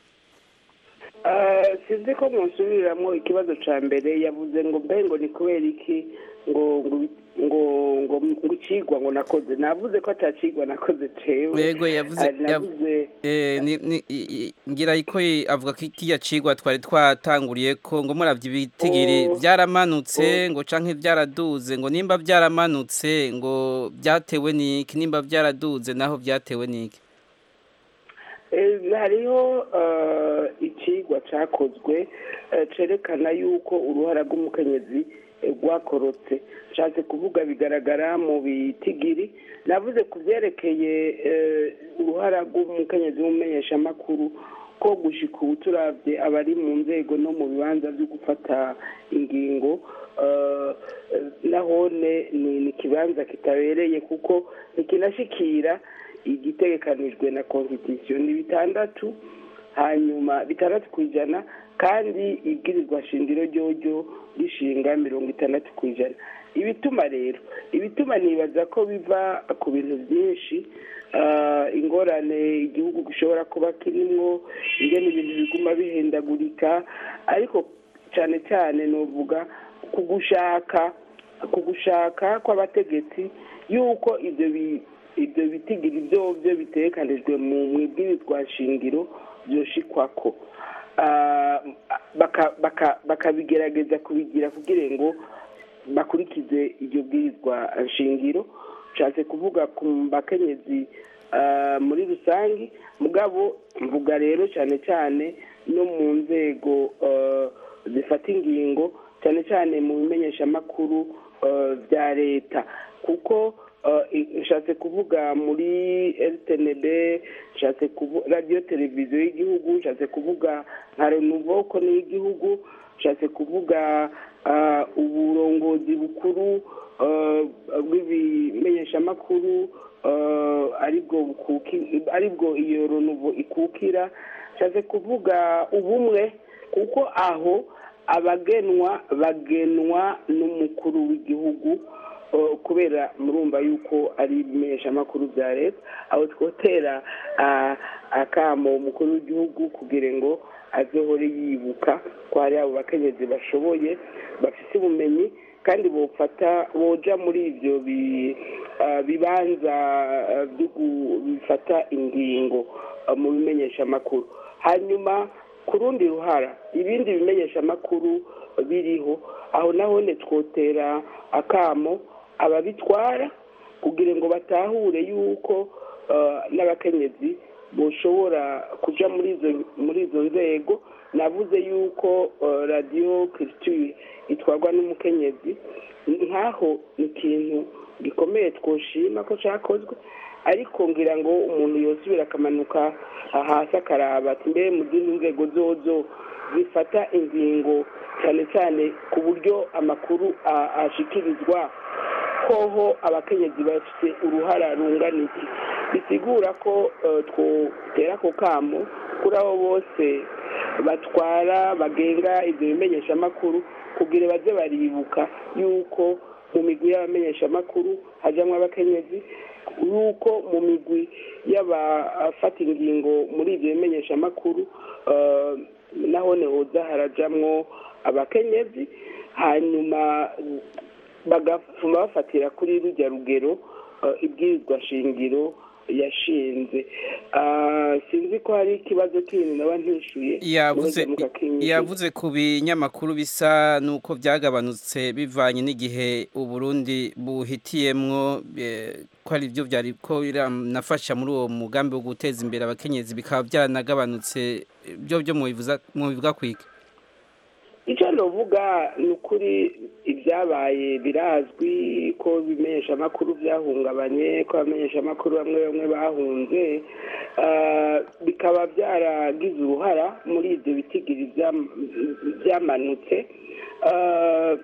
Ah, sinzi ko musubiriramo ikibazo ca mbere yavuze ngo mbe ngo ni kubera iki ngo ngo ngo ngo ngo icigwa ngo nakoze navuze ko atacigwa nakoze cewe yego yavuze Ah, navuze eh, ni- ni- i- i- ngira iko avuga ko ikiya cigwa twari twatanguriye ko ngo muravye ibitigiri Oh. byaramanutse ngo canke byaraduze ngo nimba byaramanutse ngo byatewe niki nimba byaraduze naho byatewe niki Eh, hariho eh, icigwa cakozwe eh, cerekana yuko uruhara rw'umukenyezi eh, rwakorotse nshatse kuvuga bigaragara mu bitigiri navuze ku byerekeye eh, uruhara rw'umukenyezi w'umumenyeshamakuru ko gushika ubu turavye abari mu nzego no mu bibanza byo gufata ingingo eh, eh, nahone ni ni ikibanza kitabereye kuko ntikinashikira igitegekanijwe na constitution ni bitandatu hanyuma bitandatu ku ijana kandi ibwirizwa shingiro ryoryo rishinga mirongo itandatu ku ijana ibituma rero ibituma nibaza ko biva ku bintu byinshi ah, ingorane igihugu gishobora kuba kirimwo ingene ibintu biguma bihindagurika ariko cyane cyane novuga ku gushaka ku gushaka kw'abategetsi yuko ibyo bi- ibyo bitigiri byo byo bitekanijwe mu mu ibwirizwa shingiro byoshikwako Ah, baka- baka- bakabigerageza kubigira kugira ngo bakurikize iryo bwirizwa shingiro nshatse kuvuga ku bakenyezi ah, muri rusange mugabo mvuga rero cyane cyane no mu nzego ah, zifata ingingo cyane cyane mu bimenyeshamakuru ah, bya leta kuko ah, i- nshatse kuvuga muri rtnb nshatse kuvuga radiyo televiziyo y'igihugu nshatse kuvuga nka renuvo ko ni iy'igihugu nshatse kuvuga ah, uburongozi bukuru ah, bw'ibimenyeshamakuru ah, aribwo bukuki- aribwo iyo renuvo ikukira nshatse kuvuga ubumwe kuko aho abagenwa bagenwa n'umukuru w'igihugu uh, kubera murumva yuko ari ibimenyeshamakuru bya leta aho twotera ah, akamo umukuru w'igihugu kugira ngo azohore yibuka ko hari abo bakenyezi bashoboye bafite ubumenyi kandi bofata boja muri ibyo bi- ah, bibanza ah, byo gu- bifata ingingo ah, mu bimenyeshamakuru hanyuma ku rundi ruhara ibindi bimenyeshamakuru biriho aho nahone twotera akamo ababitwara kugira ngo batahure yuko eh, n'abakenyezi boshobora kuja muri izo muri izo nzego navuze yuko eh, radiyo kirisitire itwarwa n'umukenyezi nk'aho ni ikintu gikomeye twoshima ko cyakozwe ariko ngira ngo umuntu yosubira akamanuka hasi akaraba ati mbe mu zindi nzego zozo zifata ingingo cyane cyane ku buryo amakuru a- ashikirizwa hoho abakenyezi bafite uruhara rungana iki bisigura ko eh, twotera ako kamo kuri abo bose batwara bagenga ibyo bimenyeshamakuru kugira baze baribuka yuko mu migwi y'abamenyeshamakuru hajyamo abakenyezi yuko mu migwi y'abafata ingingo muri ibyo bimenyeshamakuru eh, naho hoza harajamwo abakenyezi hanyuma bagafuma bafatira kuri rujya rugero eh, ibwirizwa shingiro yashinze Ah, sinzi ko hari ikibazo kindi naba ntishuye yavuze muze mukakinyishyura. yavuze ku binyamakuru bisa nuko byagabanutse bivanye n'igihe uburundi buhitiyemwo eh, ko ari byo byari ko biranafasha muri uwo mugambi wo guteza imbere abakenyezi bikaba byanagabanutse byo byo mubivuza mubivuga kwika icyo navuga ni ukuri ibyabaye birazwi ko ibimenyesha amakuru byahungabanye ko abamenyesha amakuru bamwe bamwe bahunze ah, bikaba byaragize uruhara muri ibyo bitigiri byam- byamanutse Ah,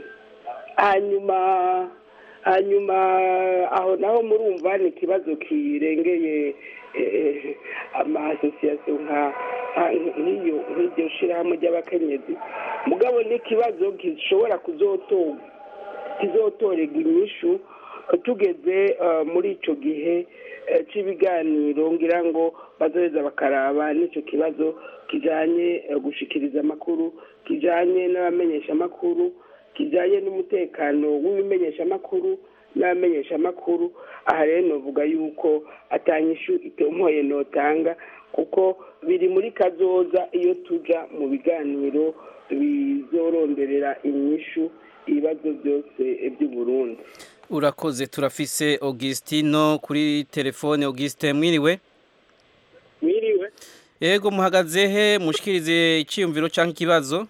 hanyuma hanyuma aho naho murumva ni ikibazo kirengeye eh, amasosiyasiyo nka nka- nk'iyo nk'iryo shirahamwe ry'abakenyezi mugabo ni ikibazo gishobora kuzotorwa kizotorerwa inyishu tugeze eh, muri ico gihe eh, c'ibiganiro ngira ngo bazoheza bakaraba n'ico kibazo kijanye eh, gushikiriza amakuru kijanye n'abamenyeshamakuru kijanye n'umutekano w'ibimenyeshamakuru n'abamenyeshamakuru aha rero novuga yuko atanyishu itomoye notanga kuko biri muri kazoza iyo tuja mu biganiro bizoronderera inyishu ibibazo byose by'uburundi urakoze turafise Augustino kuri telefone Augustin mwiriwe mwiriwe yego muhagaze he mushikirize iciyumviro canke ikibazo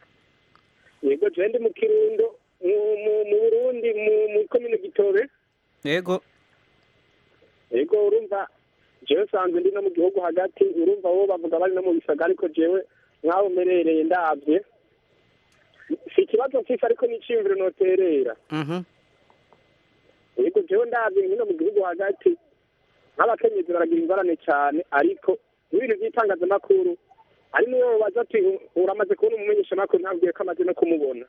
yego jewe ndi mu kirundo mu- mu- mu burundi mu- mu komine gitobe yego yego urumva jewe sanzwe ndi no mu gihugu hagati urumva bo bavuga bari no mu bisaga ariko jewe nk'aho mperereye ndavye si ikibazo mfise ariko n'iciyumviro noterera mhm yego jewe ndavye nkino mu gihugu hagati nk'abakenyezi baragira ingorane cyane ariko n'ibintu by'itangazamakuru hari n'uwo baza ati uramaze kubona umumenyeshamakuru ntabwiye ko amaze no kumubona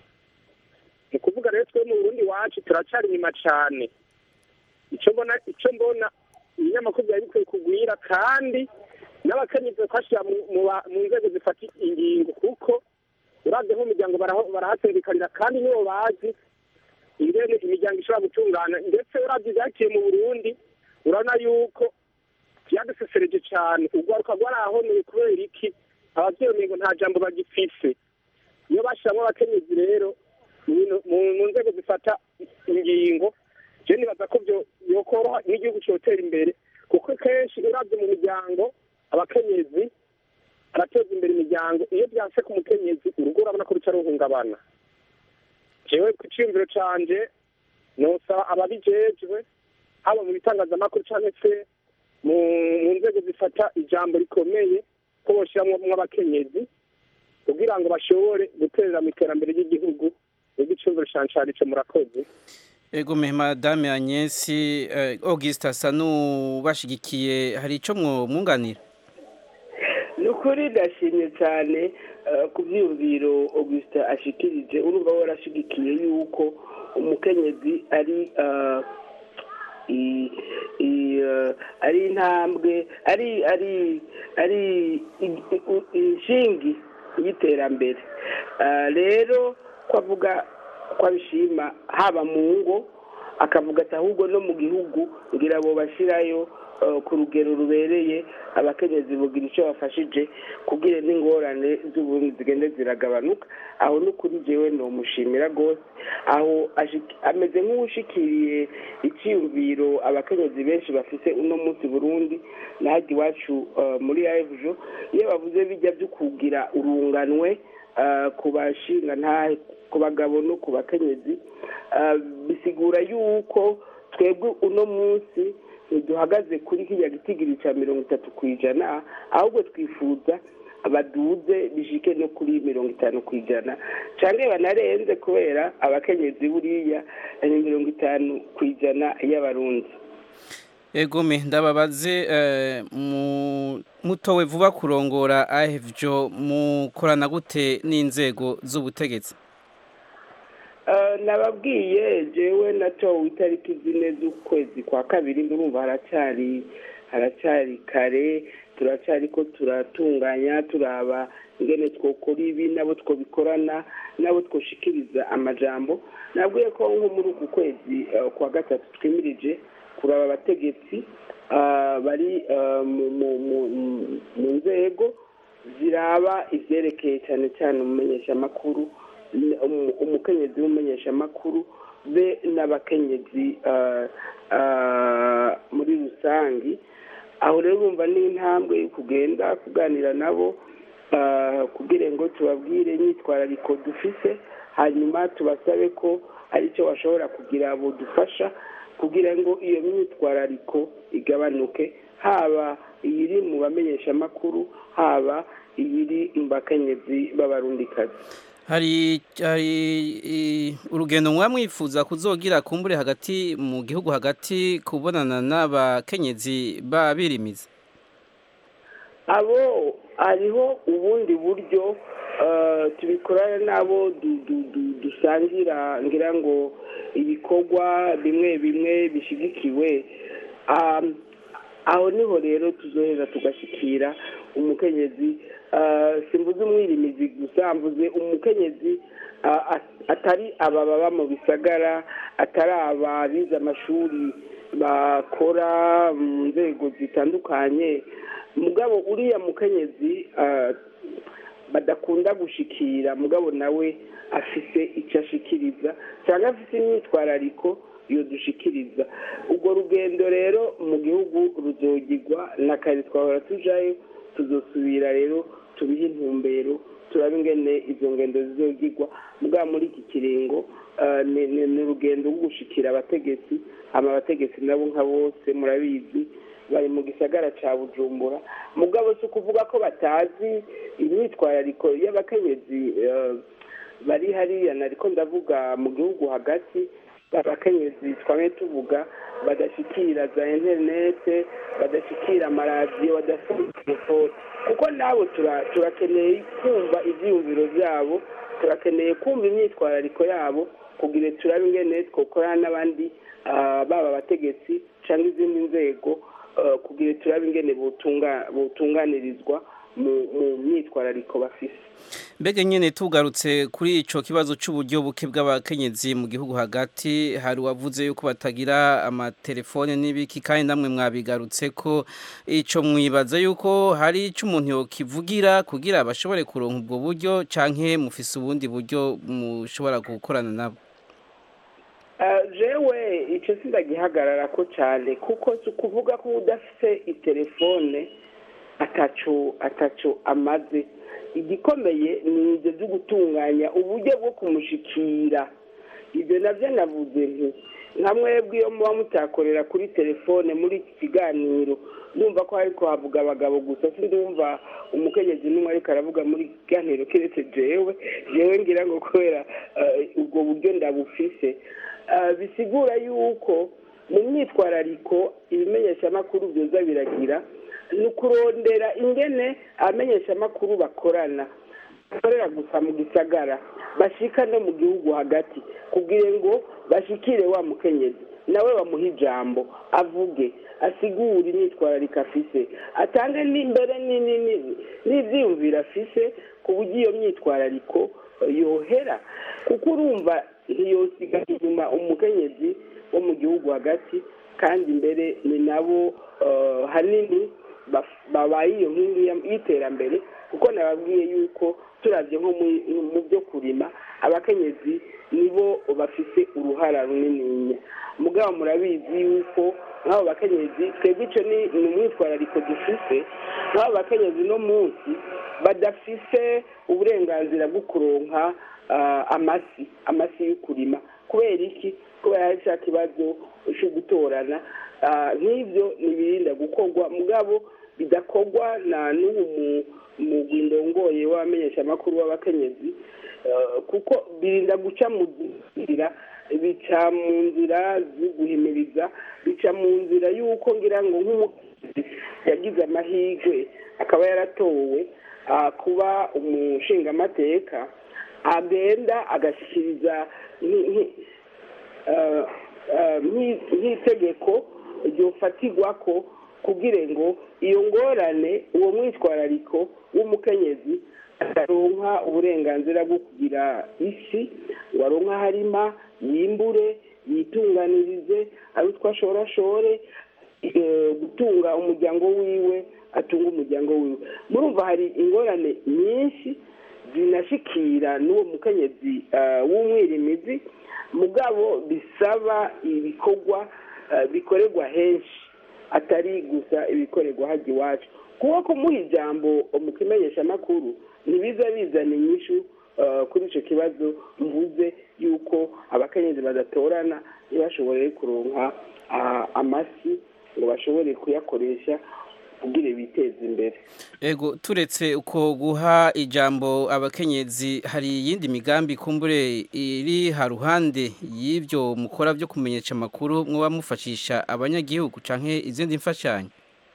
ni ukuvuga rero twe mu burundi wacu turacari inyuma cane icyo mbona icyo mbona ibinyamakuru byari bikwiye kugwira kandi n'abakenyezi bakashira mu- mu ba- mu nzego zifata ingingo kuko uravye nk'umuryango baraho- barahaserekanira kandi nibo bazi ingene imiryango ishobora gutungana ndetse uravye ivyakiye mu burundi urabona yuko vyadusesereje cane urwaruka rwarahoneye kubera iki abavyeyi umengo nta jambo bagifise iyo bashiramwo abakenyezi rero mu bintu- mu- mu nzego zifata ingingo je nibaza ko vyo yokoroha n'igihugu cotera imbere kuko kenshi uravye mu miryango abakenyezi arateza imbere imiryango iyo vyanse ku mukenyezi urugo urabona ko ruca ruhungabana jewe ku ciyumviro canje nosaba ababijejwe haba mu bitangazamakuru canke se mu mu nzego zifata ijambo rikomeye ko boshiramwo abakenyezi kugira ngo bashobore guterera mu iterambere ry'igihugu nibwo iciyumviro canje carico murakoze Ego me madame Agnes eh, Auguste asa n'ubashigikiye hari ico mwunganira ni ukuri ndashimye cyane eh, ku byiyumviro augustin ashikirije urumva we arashigikiye yuko umukenyezi ari eh, i- i- eh, ari intambwe ari ari ari i- i- inshingi y'iterambere Eh, rero ko avuga ko abishima haba mu ngo akavuga ati ahubwo no mu gihugu ngira abo bashyirayo eh, ku rugero rubereye abakenyezi bugira icyo bafashije kugira n'ingorane z'uburundi zigende ziragabanuka aho n'ukuri jewe nomushimira rwose aho ashiki- ameze nk'uwushikiriye icyiyumviro abakenyezi benshi bafite uno munsi burundi nahajya iwacu eh, muri aevujo iyo bavuze bijya byo kugira urunganwe eh, ku bashinga ntahe ku bagabo no ku bakenyezi eh, bisigura yuko twebwe uno munsi ntiduhagaze kuri kiriya gitigiri cya mirongo itatu ku ijana ahubwo twifuza baduze bishike no kuri mirongo itanu ku ijana cyangwa banarenze kubera abakenyezi buriya ni mirongo itanu ku ijana y'abarundi Egome ndababaze eh, mu mutowe vuba kurongora ahevyo mukorana gute n'inzego z'ubutegetsi Eh, nababwiye jewe natowe itariki zine z'ukwezi kwa kabiri ndumva haracyari haracyari kare turacyari ko turatunganya turaba ingene twokora ibi nabo twobikorana nabo twoshikiriza amajambo nabwiye ko nko muri uku kwezi eh, kwa gatatu twimirije kuraba abategetsi ah, bari ah, mu- mu- mu- mu- mu nzego ziraba ivyerekeye cyane cyane umumenyeshamakuru n- umu- umukenyezi w'umumenyeshamakuru be n'abakenyezi ah, ah, muri rusangi aho rero urumva ni intambwe yo kugenda kuganira nabo ah, kugira ngo tubabwire imyitwarariko dufise hanyuma tubasabe ko ari cyo bashobora kugira budufasha kugira ngo iyo myitwarariko igabanuke haba iyiri mu bamenyeshamakuru haba iyiri mu bakenyezi b'abarundikazi hari hari i- urugendo mwa mwifuza kuzogira kumbure hagati mu gihugu hagati kubonana n'abakenyezi babirimiza abo hariho ubundi buryo eh, tubikorana nabo du- du- du- dusangira ngira ngo ibikorwa bimwe bimwe bishyigikiwe Um, aho niho rero tuzohera tugashyikira umukenyezi eh, simvuze umwirimizi gusa mvuze umukenyezi ah, at- atari aba baba mu bisagara atari aba bize amashuri bakora mu nzego zitandukanye mugabo uriya mukenyezi ah, badakunda gushikira mugabo nawe afise icyo ashikiriza cyangwa afise imyitwarariko iyo dushikiriza urwo rugendo rero mu gihugu ruzogirwa na kare twahora tujayo tuzosubira rero tubihe intumbero turabe ingene izo ngendo zizogirwa mugabo muri iki kiringo ah, ni ni- ni urugendo rwo gushikira abategetsi hama abategetsi nabo nka bose murabizi bari mu gisagara ca bujumbura mugabo si ukuvuga ko batazi imyitwarariko y'abakenyezi eh, bari hariya nariko ndavuga mu gihugu hagati abakenyezi twamye tuvuga badashikira za interinete badashikira amaradiyo badafite telefone kuko nabo tura- turakeneye kumva ivyiyumviro vyabo turakeneye kumva imyitwarariko yabo kugira turabe ingene twokorana n'abandi ah, baba abategetsi cyangwa izindi nzego ah, kugira turabe ingene botunga- botunganirizwa mu mu myitwarariko bafise mbega nyine tugarutse kuri ico kibazo c'uburyo buke bw'abakenyezi mu gihugu hagati hari uwavuze yuko batagira amatelefone n'ibiki kandi namwe mwabigarutse ko ico mwibaza yuko hari ico umuntu yokivugira kugira bashobore kuronka ubwo buryo canke mufise ubundi buryo mushobora gukorana nabo Ah, jewe icyo sindagihagarara ko cyane kuko si ukuvuga ko udafite itelefone ataco ataco amaze igikomeye ni ibyo byo gutunganya uburyo bwo kumushikira ibyo nabyo navuze nti nka mwebwe iyo muba mutakorera kuri telefone muri iki kiganiro ndumva ko ariko havuga abagabo gusa sindumva umukenyezi n'umwe ariko aravuga muri iki kiganiro keretse jewe jewe ngira ngo kubera eh, ubwo buryo ndabufise Ah, bisigura yuko mu myitwarariko ibimenyeshamakuru byoza biragira ni ukurondera ingene abamenyeshamakuru bakorana bakorera gusa mu gisagara bashika no mu gihugu hagati kugira ngo bashikire wa mukenyezi nawe bamuha ijambo avuge asigure imyitwarariko afise atange n'imbere ni- ni- ni- n'ivyiyumviro afise ku buryo iyo myitwarariko eh, yohera kuko urumva ntiyosiga inyuma umukenyezi wo mu gihugu hagati kandi imbere ni nabo eh, hanini baf- babaye iyo nkingi ya- y'iterambere kuko nababwiye yuko turavye nko mu- mu byo kurima abakenyezi nibo bafise uruhara runininya mugabo murabizi yuko nk'abo bakenyezi twebwe ico ni ni umwitwarariko dufise nk'abo bakenyezi no munsi badafise uburenganzira bwo kuronka ah, amasi amasi yo kurima kubera iki kubera hari cya kibazo cyo gutorana Ah, nk'ibyo ntibirinda gukorwa mugabo bidakorwa na n'ubu mugwi ndongoye w'abamenyeshamakuru w'abakenyezi Eh, kuko birinda guca mu nzira bica mu nzira zo guhimiriza bica mu nzira y'uko ngira ngo nk'umukozi yagize amahirwe akaba yaratowe ah, kuba umushingamateka agenda agashyikiriza nki- nki- eh, eh, nk'i- nk'itegeko ryofatirwa ko kugira ngo iyo ngorane uwo mwitwarariko w'umukenyezi ataronka uburenganzira bwo kugira isi ngo aronke aho arima yimbure yitunganirize ari utwo ashora ashore eh, gutunga umuryango wiwe atunga umuryango wiwe murumva hari ingorane nyinshi zinashikira n'uwo mukenyezi eh, w'umwirimizi mugabo bisaba ibikorwa eh, bikorerwa henshi atari gusa ibikorerwa hajya iwacu kuko kumuha ijambo mu kimenyeshamakuru ntibiza bizana inyishu eh, kuri icyo kibazo mvuze yuko abakenyezi badatorana ntibashobore kuronka ah, amasi ngo bashobore kuyakoresha kugira biteze imbere Ego turetse uko guha ijambo abakenyezi hari iyindi migambi kumbure iri haruhande y'ibyo mukora byo kumenyesha amakuru mwoba mufashisha abanyagihugu canke izindi mfashanyo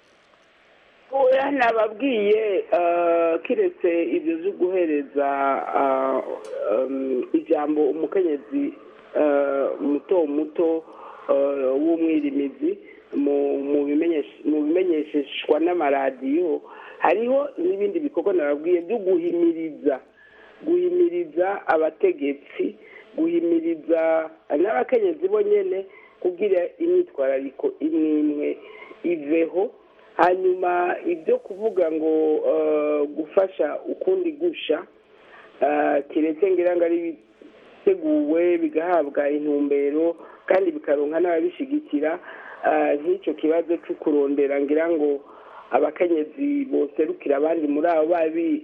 oya nababwiye eh, kiretse ibyo byo guhereza ah, um, ijambo umukenyezi eh, muto muto eh, w'umwirimizi mu mu bimenyesha- mu bimenyesheshwa n'amaradiyo hariho n'ibindi bikorwa nababwiye byo guhimiriza guhimiriza abategetsi guhimiriza n'abakenyezi bo nyene kugira imyitwarariko imwe imwe iveho hanyuma ibyo kuvuga ngo eh, gufasha ukundi gusha eh, keretse ngira ngo ari biteguwe bigahabwa intumbero kandi bikaronka n'ababishigikira eh, nk'icyo kibazo cyo kurondera ngira ngo abakenyezi boserukira abandi muri abo babi-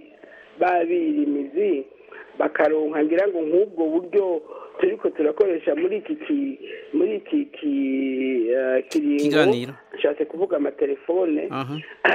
babirimizi bakaronka ngira ngo nk'ubwo buryo turiko turakoresha muri iki ki- muri iki ki- eh, kiringo Kiganiro. nshatse kuvuga amatelefone aha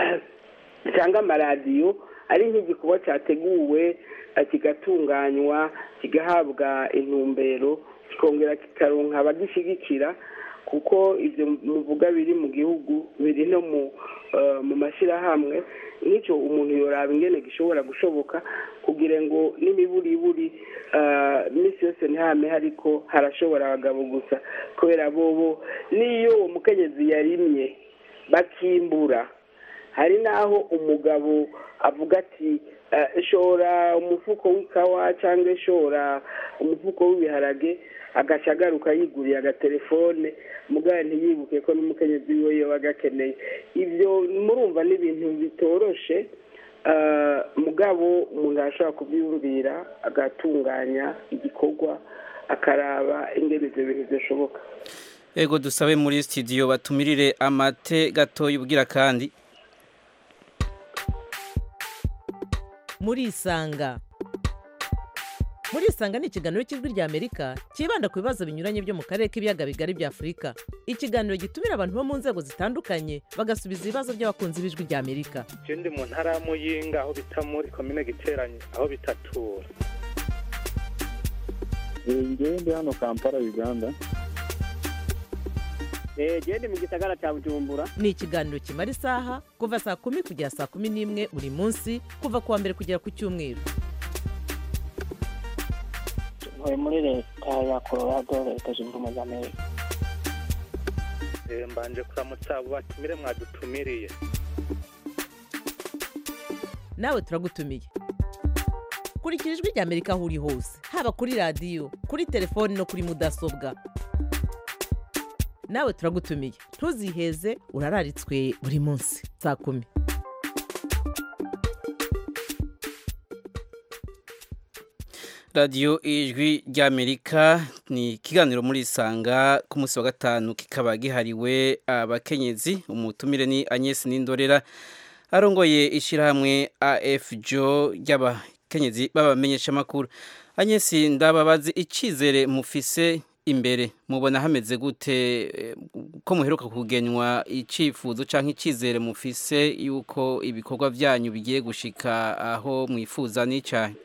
cyangwa amaradiyo ari nk'igikorwa cyateguwe eh, kigatunganywa kigahabwa intumbero kikongera kikaronka abagishyigikira kuko ibyo muvuga biri mu gihugu biri no mu eh, mu mashyirahamwe nk'icyo umuntu yoraba ingene gishobora gushoboka kugira ngo n'imiburiburi eh, iminsi yose ntihame ariko harashobora abagabo gusa kubera bobo n'iyo uwo mukenyezi yarimye bakimbura hari n'aho umugabo avuga ati eh, shora umufuko w'ikawa cyangwa shora umufuko w'ibiharage agaca agaruka yiguriye agatelefone mugabo ntiyibuke ko n'umukenyezi wiwe yoba agakeneye ibyo murumva ni ibintu bitoroshe eh, mugabo umuntu arashobora kubyiyumvira agatunganya igikorwa akaraba ingene ibyo bintu bishoboka Ego dusabe muri studio batumirire amate gatoya ubwira kandi murisanga murisanga ni ikiganiro cy'ijwi rya amerika cyibanda ku bibazo binyuranye byo mu karere k'ibiyaga bigari bya afurika ikiganiro gitumira abantu bo mu nzego zitandukanye bagasubiza ibibazo by'abakunzi b'ijwi rya amerika je ndi mu ntara ya muyinga aho bita muri komine giteranye aho bitatura ngewe ndi hano kampala uganda genda mu gisagara cya bujumbura ni ikiganiro kimara isaha kuva saa kumi kugera saa kumi n'imwe buri munsi kuva ku wa mbere kugera ku cyumweru ntuye muri leta ya colorado leta zunze ubumwe za amerika Eh, mbanje kuramutsa abo batumire mwadutumiriye nawe turagutumiye kurikira ijwi rya amerika aho uri hose haba kuri radiyo kuri telefoni no kuri mudasobwa nawe turagutumiye ntuziheze urararitswe buri munsi saa kumi radiyo ijwi ry'amerika ni ikiganiro muri isanga ku munsi wa gatanu kikaba gihariwe abakenyezi umutumire ni Agnes Nindorera arongoye ishyirahamwe AFJO ry'abakenyezi b'abamenyeshamakuru Agnes ndababazi icyizere mufise imbere mubona hameze gute eh, ko muheruka kugenywa icifuzo canke icizere mufise yuko ibikorwa vyanyu bigiye gushika aho mwifuza n'icahe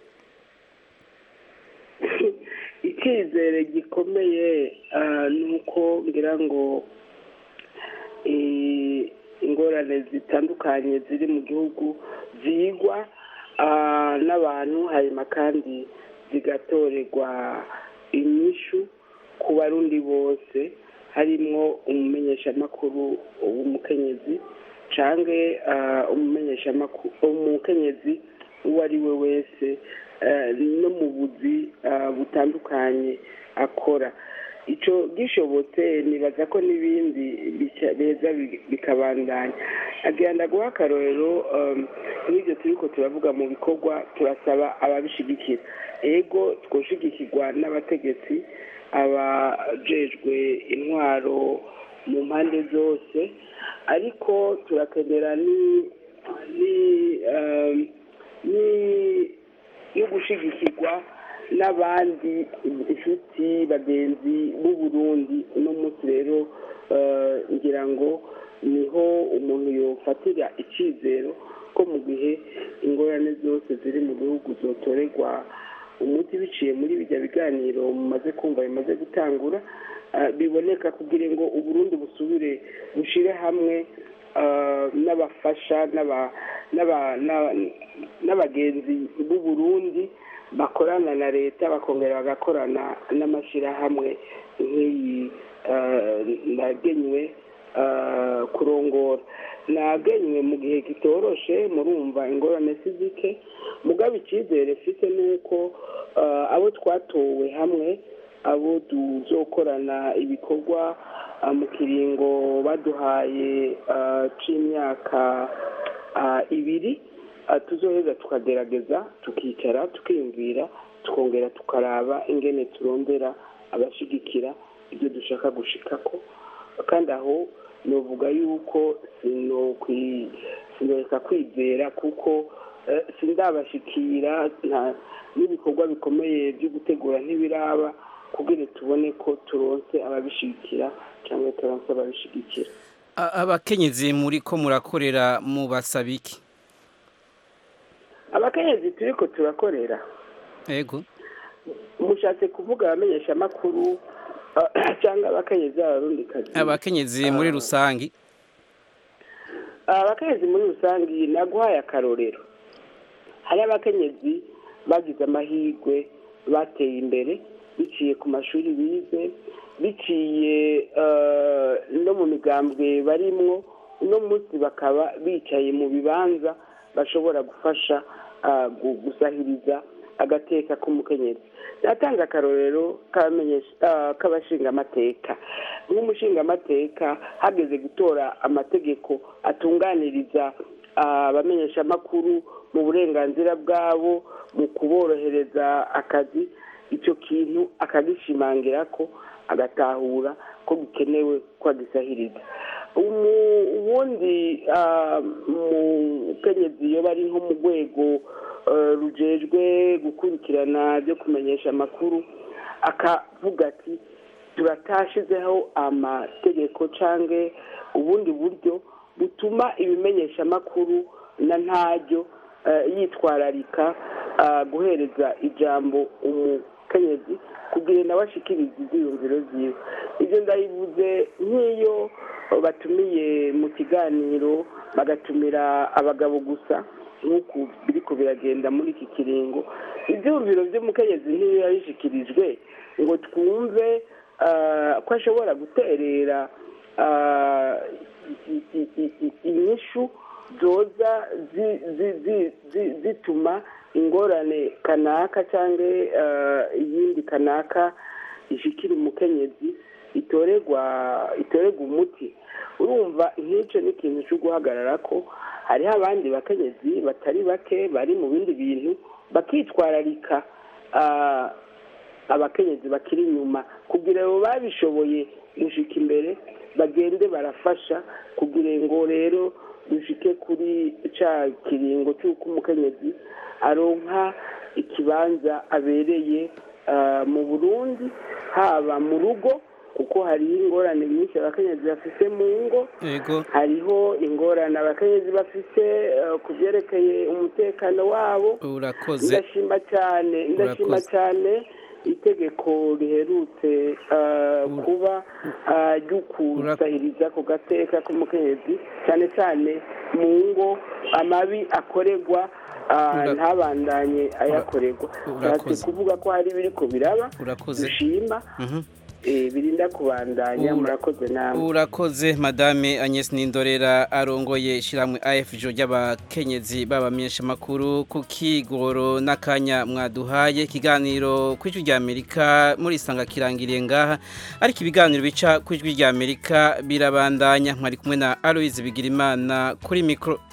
icyizere gikomeye ah, ni uko ngira ngo eh, ingorane zitandukanye ziri mu gihugu zigwa ah, n'abantu hanyuma kandi zigatorerwa inyishu ku barundi bose harimwo umumenyeshamakuru w'umukenyezi canke ah, umumenyeshamakuru umukenyezi uwo ari we wese eh, no mu buzi ah, butandukanye akora icyo gishobotse nibaza ko n'ibindi bica- beza bi- bikabandanya agenda guha akarorero um, nk'ibyo turiko turavuga mu bikorwa turasaba ababishigikira ego twoshigikirwa n'abategetsi abajejwe intwaro mu mpande zose ariko turakenera ni ni um, ni yo gushigikirwa n'abandi inshuti bagenzi b'u Burundi uno munsi rero eh, ngira ngo niho umuntu yofatira icyizero ko mu gihe ingorane zose ziri mu gihugu zotorerwa umuti biciye muri bijya biganiro mumaze kumva bimaze gutangura eh, biboneka kugira ngo uburundi busubire bushire hamwe eh, n'abafasha n'aba- n'aba- n'aba- n'abagenzi b'u Burundi bakorana na leta bakongera bagakorana n'amashyirahamwe nk'iyi eh, nagenywe eh, kurongora nagenywe mu gihe kitoroshe murumva ingorane si zike mugabo icyizere mfite ni uko eh, abo twatowe hamwe abo tuzokorana ibikorwa ah, mu kiringo baduhaye ah, c'imyaka ah, ibiri ah, tuzoheza tukagerageza tukicara tukiyumvira tukongera tukaraba ingene turondera abashigikira ibyo dushaka gushikako kandi aho novuga yuko sinokwi- sinoreka kwizera kuko eh, sindabashikira nta- n'ibikorwa bikomeye byo gutegura ntibiraba kugira tubone ko turonse ababishigikira cyangwa turonse ababishigikira A- abakenyezi muri ko murakorera mu basabiki abakenyezi turiko turakorera ego mushatse kuvuga abamenyeshamakuru ah, cyangwa abakenyezi b'abarundikazi abakenyezi muri rusangi abakenyezi muri rusange naguhaye akarorero hari abakenyezi bagize amahirwe bateye imbere biciye ku mashuri bize biciye eh, no mu migambwe barimwo uno munsi bakaba bicaye mu bibanza bashobora gufasha ah, gu- gusahiriza agateka k'umukenyezi natanga akarorero k'abamenyesha- ah, k'abashingamateka nk'umushingamateka hageze gutora amategeko atunganiriza ah, abamenyeshamakuru mu burenganzira bwabo mu kuborohereza akazi icyo kintu akagishimangira ko agatahura ko bikenewe ko agisahiriza Umu- ubundi ah, umukenyezi iyo bari nko mu rwego eh, rujejwe gukurikirana byo kumenyesha amakuru akavuga ati turatashizeho amategeko cyangwa ubundi buryo butuma ibimenyesha amakuru na ntaryo eh, yitwararika ah, guhereza ijambo umukenyezi kugira nawe ashikirize ibyiyumviro byiwe ibyo ndabivuze nk'iyo batumiye mu kiganiro bagatumira abagabo gusa nk'uku biriko biragenda muri iki kiringo ibyumviro by'umukenyezi ntiyo yabishikirijwe ngo twumve ah, ko ashobora guterera ah, i- i- i- i- inyishu zoza zi- zi- zi- zi- zituma ingorane kanaka cyangwa eh, iyindi kanaka ishikira umukenyezi itorerwa itorerwa umuti urumva nk'icyo ni ikintu cyo guhagarara ko hariho abandi bakenyezi batari bake bari mu bindi bintu bakitwararika ah, abakenyezi bakiri inyuma kugira ngo babishoboye gushika imbere bagende barafasha kugira ngo rero dushike kuri ca kiringo cy'uko umukenyezi aronka ikibanza abereye ah, mu burundi haba mu rugo kuko hariho ingorane nyinshi abakenyezi bafite mu ngo yego hariho ingorane abakenyezi bafite eh, ku byerekeye umutekano wabo urakoze ndashima cyane ndashima Urakoze. cyane itegeko riherutse ah, kuba ah, ryo kusahiriza ku gateka k'umukenyezi cyane cyane mu ngo amabi akorerwa ah, Ura- ntabandanye ayakorerwa Urakoze. Nshatse kuvuga ko hari biriko biraba urakoze dushima Mhm. eh, birinda kubandanya Ura- murakoze namwe urakoze madame Agnes Nindorera arongoye ishyirahamwe AFJ ry'abakenyezi babamenyesha makuru ku kigoro n'akanya mwaduhaye ikiganiro ku ijwi rya Amerika muri isanga kirangiriye ngaha ariko ibiganiro bica ku ijwi rya Amerika birabandanya mwari kumwe na Aloise Bigirimana kuri mikro